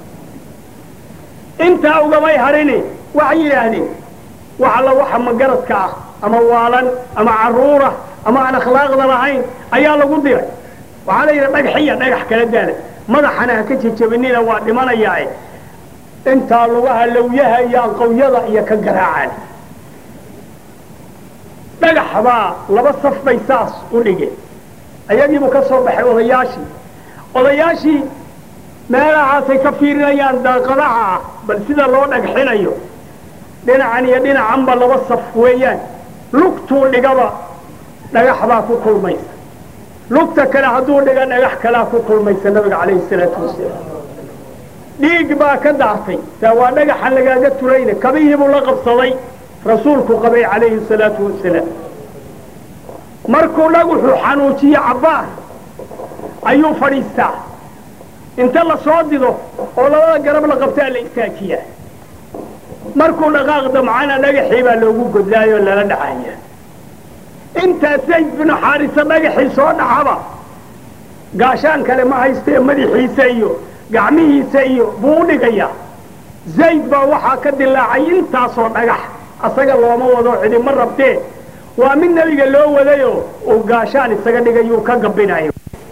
intaa ugamay harini waxay yidhaahdeen wax alla waxa magaradka ah ama waalan ama carruura ama aan akhlaaqda lahayn ayaa lagu diray waxaa la yidhi dhagxiya dhagax kala daala madaxana ha ka jejabinina waa dhimanayaae intaa lugaha lawyaha iyo aqowyada iyo ka garaacaan dhagax baa laba saf bay saas u dhigeen ayagiibuu ka soo baxay odayaashii odayaashii meelahaasay ka fiirinayaan daaqadaha ah bal sida loo dhagxinayo dhinacan iyo dhinacanba laba saf weeyaan lugtuu dhigaba dhagax baa ku kulmaysa lugta kale hadduu dhiga dhagax kalaa ku kulmaysa nabiga calayhi salaatu wasalaam dhiig baa ka daatay taa waa dhagaxan lagaaga turayna kabihiibuu la qabsaday rasuulku qabay calayhi salaatu wasalaam markuu dhagaxu xanuujiyo cabbaar ayuu fadhiistaa inta la soo dido oo labada garab la qabtaa la istaajiyaa markuu dhaqaaq damcana dhagaxii baa loogu godlaayoo lala dhacaya intaa zayd binu xaarisa dhagaxii soo dhacaba gaashaan kale ma haystee madaxiisa iyo gacmihiisa iyo buu u dhigayaa zayd baa waxaa ka dilaacay intaasoo dhagax asaga looma wado cidima rabtee waa mid nebiga loo wadayoo uu gaashaan isaga dhigayuu ka gabbinayo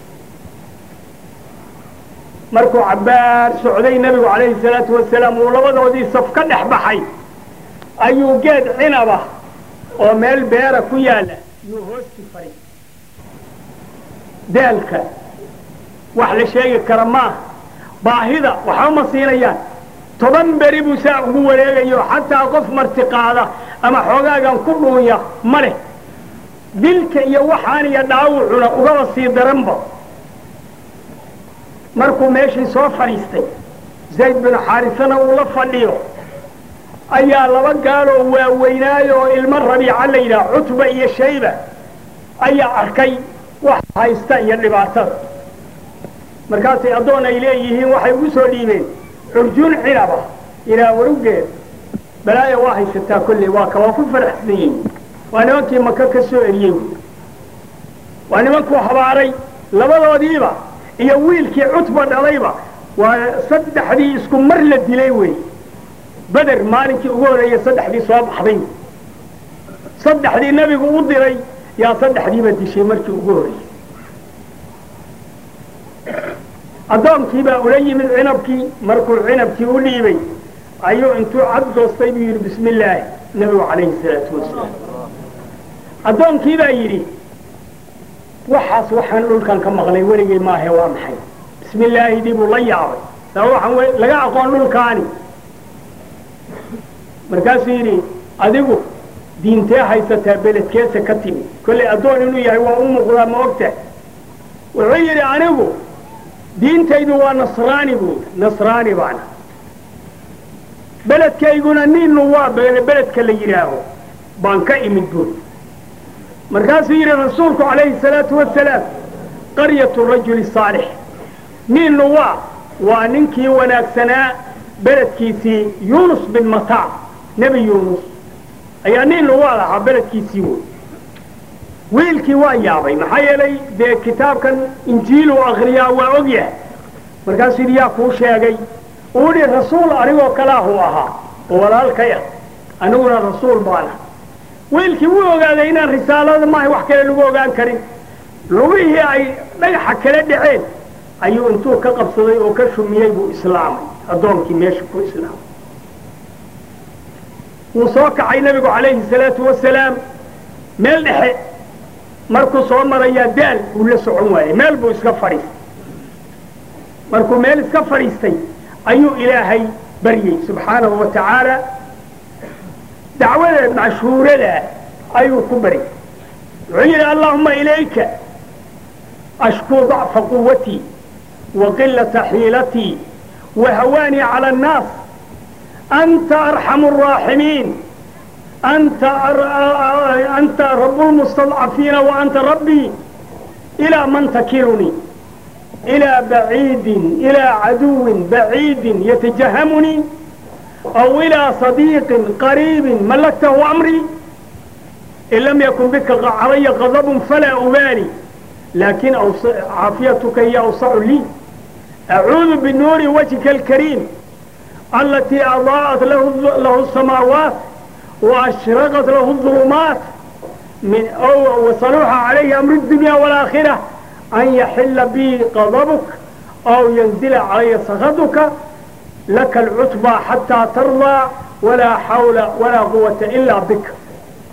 markuu cabbaar socday nebigu calayhi salaatu wasalaam uu labadoodii saf ka dhex baxay ayuu geed cinaba oo meel beera ku yaalla yuu hoosti fadhi daalka wax la sheegi kara maaha baahida waxba ma siinayaan toban beri buu saa ugu wareegayo xataa qof martiqaada ama xoogaagan ku dhuunya ma leh dilka iyo waxaan iyo dhaawucuna ugaba sii daranba markuu meeshii soo fadhiistay zayd binu xaarisana uu la fadhiyo ayaa laba gaaloo waaweynaayo oo ilmo rabiica la yidhaha cutba iyo shayba ayaa arkay wax haysta iyo dhibaatada markaasay addoon ay leeyihiin waxay ugu soo dhiibeen curjuun cinaba ilaa warugeed balaaya waa haysataa kolley waa ka waa ku faraxsan yihin waa nimankii maka ka soo eriyey waa nimankuu habaaray labadoodiiba iyo wiilkii cutba dhalayba waa saddexdii isku mar la dilay wey beder maalinkii ugu horreeyey saddexdii soo baxday saddexdii nebigu u diray yaa saddexdiiba dishay markii ugu horreeyey addoonkiibaa ula yimid cinabkii markuu cinabkii u dhiibay ayuu intuu cad goostay buu yidhi bismi illaahi nebigu calayhi salaatu wasalaam addoonkii baa yidhi waxaas waxaan dhulkan ka maqlay weligay maahe waa maxay bismi illaahi dii buu la yaabay saa waxaan laga aqoon dhulkaani markaasuu yidhi adigu diintee haysataa beledkeesa ka timi kollay addoon inuu yahay waa u muuqdaa ma ogta wuxuu yidhi anigu diintaydu waa nasraani buuri nasraani baana beledkayguna ninu waa beledka la yidhaaho baan ka imid buuri markaasuu yidhi rasuulku calayhi salaatu wasalaam qaryatu rajuli saalix ninu waa waa ninkii wanaagsanaa beledkiisii yuunus bin mataa nebi yuunus ayaa ninu waa lahaa beledkiisii woy wiilkii waa yaabay maxaa yeelay dee kitaabkan injiiluu akriyaa waa og yahay markaasuu yidhi yaa kuu sheegay uu yidhi rasuul anigoo kalaahuu ahaa oo walaalkay ah aniguna rasuul baana wiilkii wuu ogaaday inaan risaalada maaha wax kale lagu ogaan karin lugihii ay dhagaxa kala dhaceen ayuu intuu ka qabsaday oo ka shumiyey buu islaamay addoonkii meesha ku islaamay wuu soo kacay nebigu calayhi salaatu wasalaam meel dhexe markuu soo marayaa daal buu la socon waayey meel buu iska fadhiistay markuu meel iska fadhiistay ayuu ilaahay baryey subxaanahu wa tacaala dacwada mashhuurada ayuu ku baryay wuxuu yidhi allahuma ilayka ashkuu dacfa quwatii wa qilata xiilatii wa hawaanii cala annaas anta arxamu araaximiin أنت أنت رب المستضعفين وأنت ربي إلى من تكلني إلى بعيد إلى عدو بعيد يتجهمني أو إلى صديق قريب ملكته أمري إن لم يكن بك علي غضب فلا أبالي لكن عافيتك هي أوسع لي أعوذ بنور وجهك الكريم التي أضاءت له, له السماوات وأشرقت له الظلمات من أو وصلوح عليه أمر الدنيا والآخرة أن يحل بي غضبك أو ينزل علي سخطك لك العتبى حتى ترضى ولا حول ولا قوة إلا بك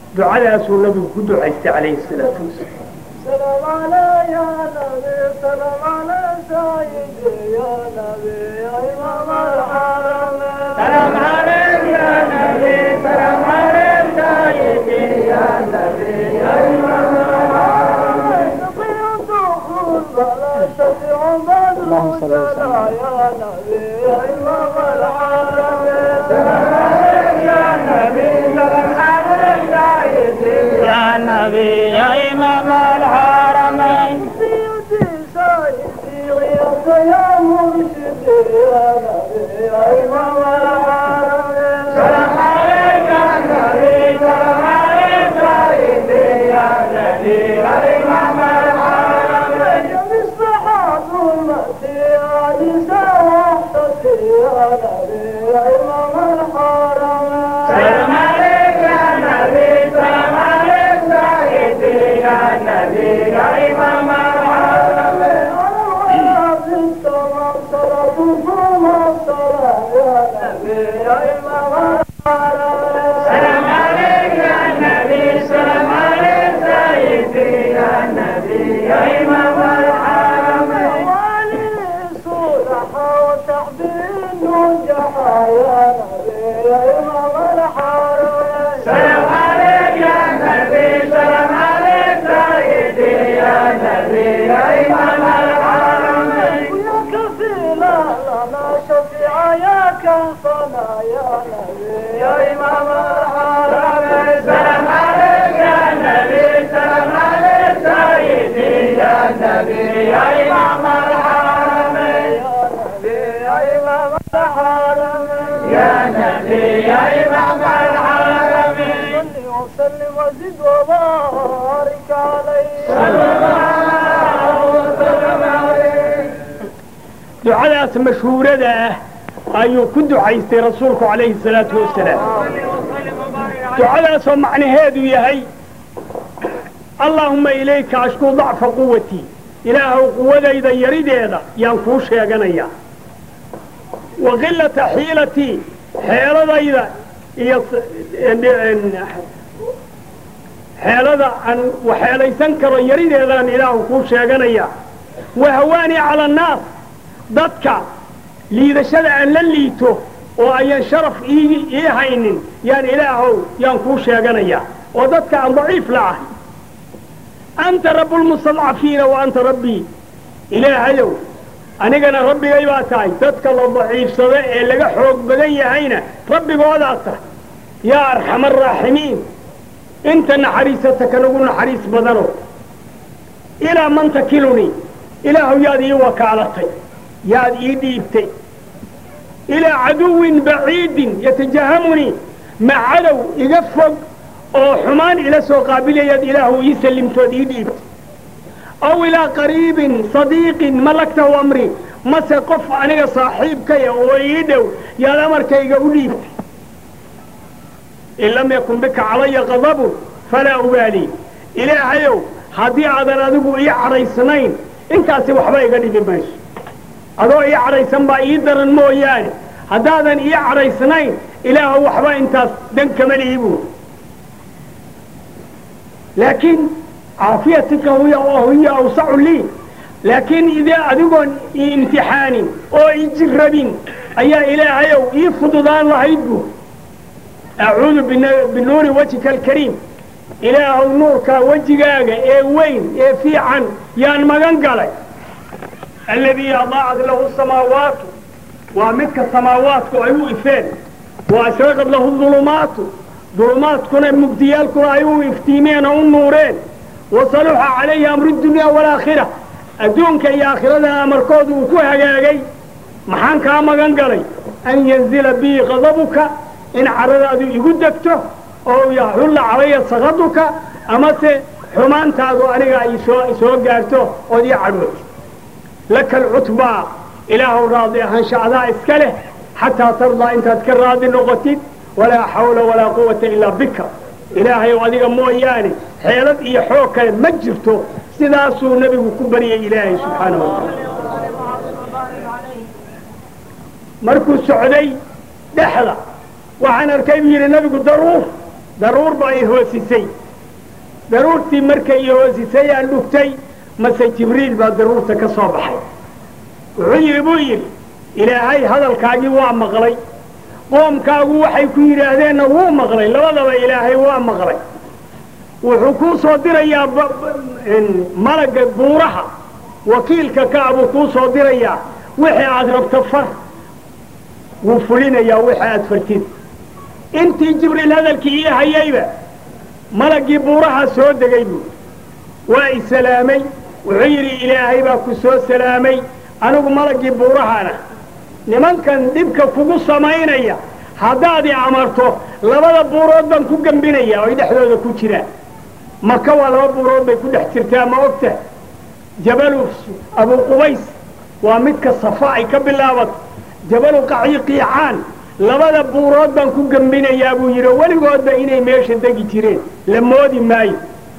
ducadaasuu nabigu ku ducaystay calayhi salaatu wasalaam سلام على يا نبي سلام على سيدي يا نبي يا إمام الحرمين سلام عليك يا نبي سلام عليك سيدي يا نبي يا إمام نقي الدخول فلا شفيع بدر جلا يا نبي يا إمام الحرمين سلام عليك يا نبي سلام عليك سيدي يا نبي يا إمام الحرمين سيدي سيدي غيرت يا مرشدي يا نبي يا إمام الحرمين سلام عليك يا نبي سلام عليك سيدي يا نبي يا إمام الحرمين يا مصلحة أمتي يا نساء وحدتي يا نبي يا إمام الحرمين سلام عليك يا نبي سلام عليك سيدي يا نبي يا إمام الحرمين سلام عليك يا نبي سلام عليك سيدي يا نبي يا إمام الحرمين سلام عليك يا نبي سلام عليك سيدي يا نبي يا إمام الحرمين ويا كفيلا لنا شفيعا يا كفنا يا نبي يا إمام الحرمين سلام عليك يا نبي سلام عليك سيدي يا نبي يا إمام الحرمين يا إمام الحرمين يا نبي يا إمام الحرمين صل وسلم وزد وبارك عليه صلى الله وسلم عليه ducadaas mashhuurada ah ayuu ku ducaystay rasuulku calayhi salaatu wasalaam ducadaasoo macnaheedu yahay allaahumma ilayka ashkuu dacfa quwatii ilaahow quwadayda yarideeda yaan kuu sheeganayaa wa qilata xiilatii xeeladayda iyo xeelada aan waxeelaysan karo yarideedaan ilaahu kuu sheeganayaa wa hawaanii cala annaas dadka liidashada aan la liito oo ayan sharaf ii ii haynin yaan ilaahow yaan kuu sheeganayaa oo dadka aan daciif la ahay anta rabbulmustadcafiina wa anta rabbii ilaahayow anigana rabbigay baa tahay dadka la daciifsada ee laga xoog badan yahayna rabbigoodaa tahay yaa arxama araaximiin inta naxariisata kanagu naxariis badano ilaa man takilunii ilaahu yaad ii wakaalatay yaad ii dhiibtay ilaa caduwin baciidin yatajahamunii ma cadow iga fog oo xumaan ila soo qaabilayaad ilaahu ii sallimtood ii dhiibtay aw ilaa qariibin sadiiqin malagtahu amri mase qof aniga saaxiibkaya oo ii dhow yaad amarkayga u dhiibtay in lam yakun bika calaya qadabun falaa ubaalii ilaahayow haddii aadan adigu ii cadhaysnayn intaasi waxba iga dhibi mayso adoo ii cadhaysan baa ii daran mooyaane haddaadan ii cadhaysnayn ilaahu waxba intaas dan kama lihi buuri laakiin caafiyatika hiya hiya awsacu lii laakiin idee adigoon ii imtixaanin oo ii jirrabin ayaa ilaahayow ii fududaan lahayd buuri acuudu binuuri wajhika alkariim ilaahow nuurka wejigaaga ee weyn ee fiican yaan magan galay alladii adaacat lahu samaawaatu waa midka samaawaatku ay u ifeen wa ashraqad lahu dulumaatu dulumaadkuna mugdiyaalkuna ay u iftiimeen oo u nuureen wa saluxa calayhi amru dunya waalaakhira adduunka iyo aakhiradana amarkoodu uu ku hagaagay maxaan kaa magan galay an yanzila bii qadabuka in caradaadu igu degto oo yaxulla calaya sakaduka amase xumaantaadu aniga ay soo soo gaarto ood ii cadhood laka alcutbaa ilaahow raadi ahaansha adaa iska leh xataa tardaa intaad ka raadi noqotid walaa xawla walaa quwata ilaa bika ilaahayow adiga mooyaane xeelad iyo xoog kale ma jirto sidaasuu nebigu ku baryay ilaahay subxaanahu watacaala markuu socday dhexda waxaan arkay buu yidhi nebigu daruur daruurba ay hoosisay daruurtii markay i hoosisay aan dhugtay mase jibriil baa daruurta ka soo baxay wuxuu yidhi buu yidhi ilaahay hadalkaagii waa maqlay qoomkaagu waxay ku yidhaahdeenna wuu maqlay labadaba ilaahay waa maqlay wuxuu kuu soo dirayaa malagga buuraha wakiilka kaa buu kuu soo dirayaa wixii aad rabto far wuu fulinayaa wixii aad fartid intii jibriil hadalkii ii hayayba malaggii buuraha soo degay buu waa i salaamay wuxuu yidhi ilaahay baa ku soo salaamay anigu malaggii buurahana nimankan dhibka kugu samaynaya haddaad i amarto labada buurood baan ku gembinaya oy dhexdooda ku jiraan maka waa laba buurood bay ku dhex jirtaa ma ogta jabalu abu qubays waa midka safa ay ka bilaabato jabalu qaciiqiicaan labada buurood baan ku gembinayaa buu yidhi weligoodba inay meesha degi jireen la moodi maayo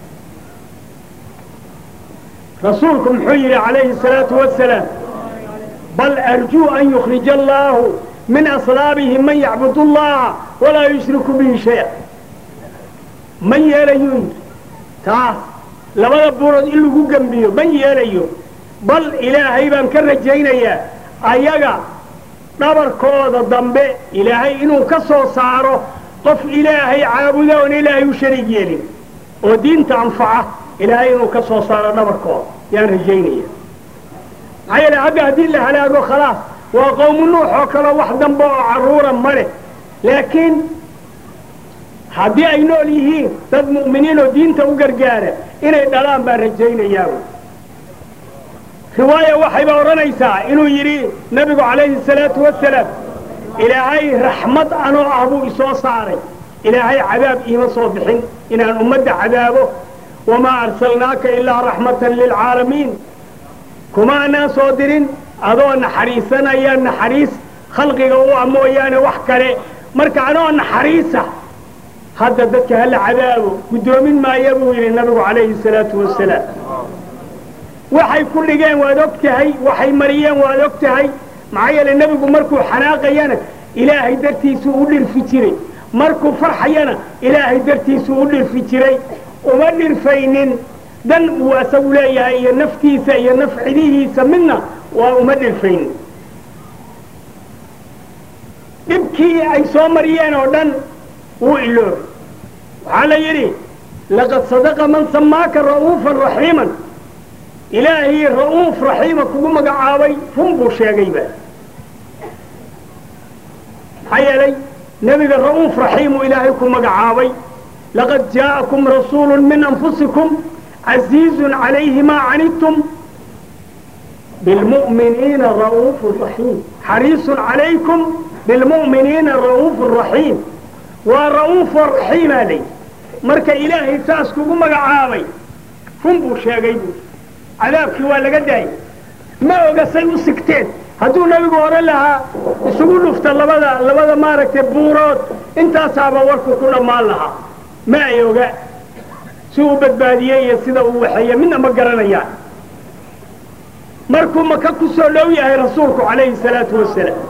rasuulku muxuu yidhi calayhi salaatu wasalaam bal arjuu an yukhrija allaahu min aslaabihim man yacbudu allaha walaa yushriku bihi shaya ma yeelayuu yidhi taas labada buurood in lagu gembiyo ma yeelayo bal ilaahay baan ka rajaynayaa ayaga dhabarkooda dambe ilaahay inuu ka soo saaro qof ilaahay caabuda oon ilaahay u shariig yeelin oo diinta anfaca ilaahay inuu ka soo saaro dhabarkooda yaan rajaynaya maxaa yeele hadda haddii la halaago khalaas waa qowmu nuux oo kale wax dambe oo carruura ma leh laakiin haddii ay nool yihiin dad mu'miniin oo diinta u gargaara inay dhalaan baan rajaynayaa riwaaya waxayba odhanaysaa inuu yidhi nebigu calayhi salaatu wasalaam ilaahay raxmad anoo ah buu isoo saaray ilaahay cadaab iima soo bixin inaan ummadda cadaabo wamaa arsalnaaka ilaa raxmatan lilcaalamiin kuma anaan soo dirin adoo naxariisanaya naxariis khalqiga u ah mooyaane wax kale marka anoo naxariisa hadda dadka hala cadaabo guddoomin maaya buu yidhi nabigu calayhi salaatu wasalaam waxay ku dhigeen waad og tahay waxay mariyeen waad og tahay maxaa yeele nebigu markuu xanaaqayana ilaahay dartiisuu u dhirfi jiray markuu farxayana ilaahay dartiisuu u dhirfi jiray uma dhirfaynin dan uu asagu leeyahay iyo naftiisa iyo nafcidihiisa midna waa uma dhirfaynin dhibkii ay soo mariyeen oo dhan wuu iloobay waxaa la yidhi laqad sadaqa man samaaka ra'uufan raxiiman ilaahii ra'uuf raxiima kugu magacaabay run buu sheegayba maxaa yeelay nebiga ra'uuf raxiimuu ilaahay ku magacaabay laqad jaa'akum rasuulu min anfusikum casiizun calayhi maa canidtum bilmu'miniina ra'uufu raxiim xariisun calaykum bilmu'miniina ra'uufu raxiim waa ra'uufo raxiimaa lay marka ilaahay saas kugu magacaabay run buu sheegay buu cadaabkii waa laga daayay ma oga say u sigteen hadduu nebigu odhan lahaa isugu dhufta labada labada maaragtay buurood intaasaaba warku ku dhammaan lahaa ma ay oga si uu badbaadiyey iyo sida uu waxeeye midna ma garanayaan markuu maka ku soo dhow yahay rasuulku calayhi salaatu wasalaam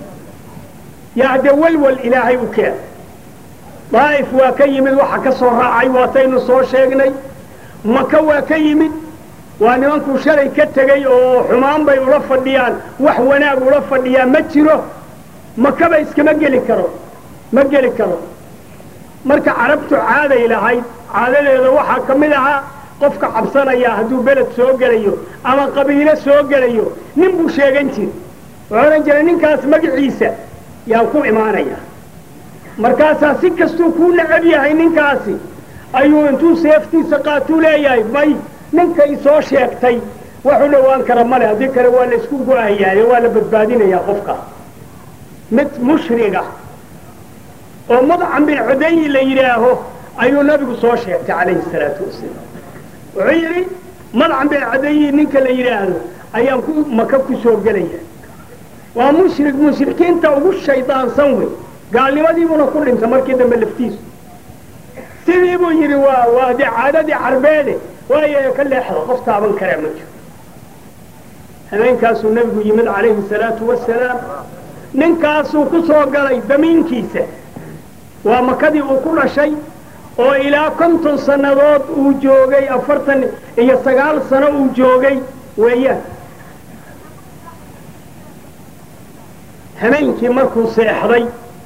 yaa haddee welwel ilaahay u keen daa'if waa ka yimid waxa ka soo raacay waataynu soo sheegnay maka waa ka yimid waa nimankuu shalay ka tegey oo xumaan bay ula fadhiyaan wax wanaag ula fadhiyaan ma jiro makaba iskama geli karo ma geli karo marka carabtu caaday lahayd caadadeeda waxaa ka mid ahaa qofka cabsanaya hadduu beled soo gelayo ama qabiilo soo gelayo nin buu sheegan jir wuxuu odhan jiray ninkaas magaciisa yaan ku imaanaya markaasaa si kastuu kuu necab yahay ninkaasi ayuu intuu seeftiisa qaatuu leeyahay may ninkay soo sheegtay wax u dhowaan kara male haddii kale waa la isku go-ahayaaye waa la badbaadinayaa qofka mid mushriga oo mudcam bin cudayi la yidhaaho ayuu nabigu soo sheegtay calayhi salaatu wasalaam wuxuu yidhi madcam bin cudayi ninka la yidhaahdo ayaan ku maka ku soo gelaya waa mushrik mushrikiinta ugu shaydaansan wey gaalnimadiibuna ku dhinta markii dambe laftiisu sidii buu yidhi waa waa dee caadadii carbeede waayo ka leexda qof taaban karaa ma jiro habeenkaasuu nebigu yimid calayhi salaatu wasalaam ninkaasuu ku soo galay damiinkiisa waa makadii uu ku dhashay oo ilaa konton sannadood uu joogay afartan iyo sagaal sano uu joogay weeyaan habeenkii markuu seexday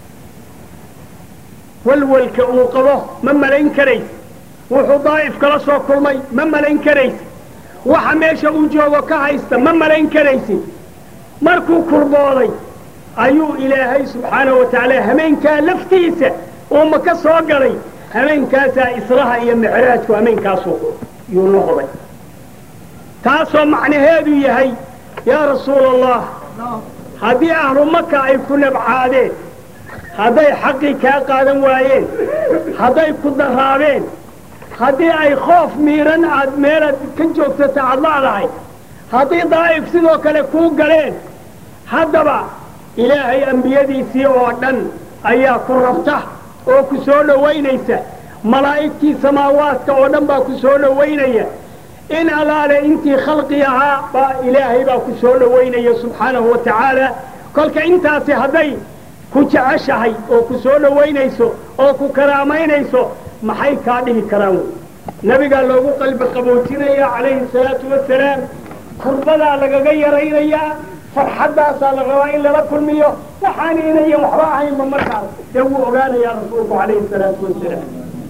walwalka uu qabo ma malayn karaysa wuxuu daa'if kala soo kulmay ma malayn karaysa waxa meesha uu joogo ka haysta ma malayn karaysid markuu kurbooday ayuu ilaahay subxaanahu wa tacaala hameenkaa laftiisa uuma ka soo galay hameenkaasaa israha iyo micraajku hameenkaasuu yuu noqday taasoo macnaheedu yahay yaa rasuula allah haddii ahlu maka ay ku nabcaadeen hadday xaqii kaa qaadan waayeen hadday ku daraabeen haddii ay khoof miiran aad meelaad ka joogtata aad la'dahay haddii daa'if sidoo kale kuu galeen haddaba ilaahay ambiyadiisii oo dhan ayaa ku rabta oo ku soo dhowaynaysa malaa'igtii samaawaadka oo dhan baa ku soo dhowaynaya in allaale intii khalqi ahaa baa ilaahay baa ku soo dhowaynaya subxaanahu wa tacaala kolka intaasi hadday ku jeceshahay oo ku soo dhowaynayso oo ku karaamaynayso maxay kaa dhihi karaan wey nabigaa loogu qalbi qaboojinaya calayhi salaatu wasalaam kurbadaa lagaga yaraynayaa farxaddaasaa la rabaa in lala kulmiyo waxaan inayan waxba ahaynba markaas dee wuu ogaanayaa rasuulku calayhi salaatu wasalaam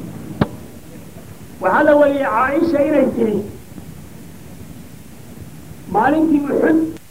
waxaa la wariyey caaisha inay tidhi maalintii uxud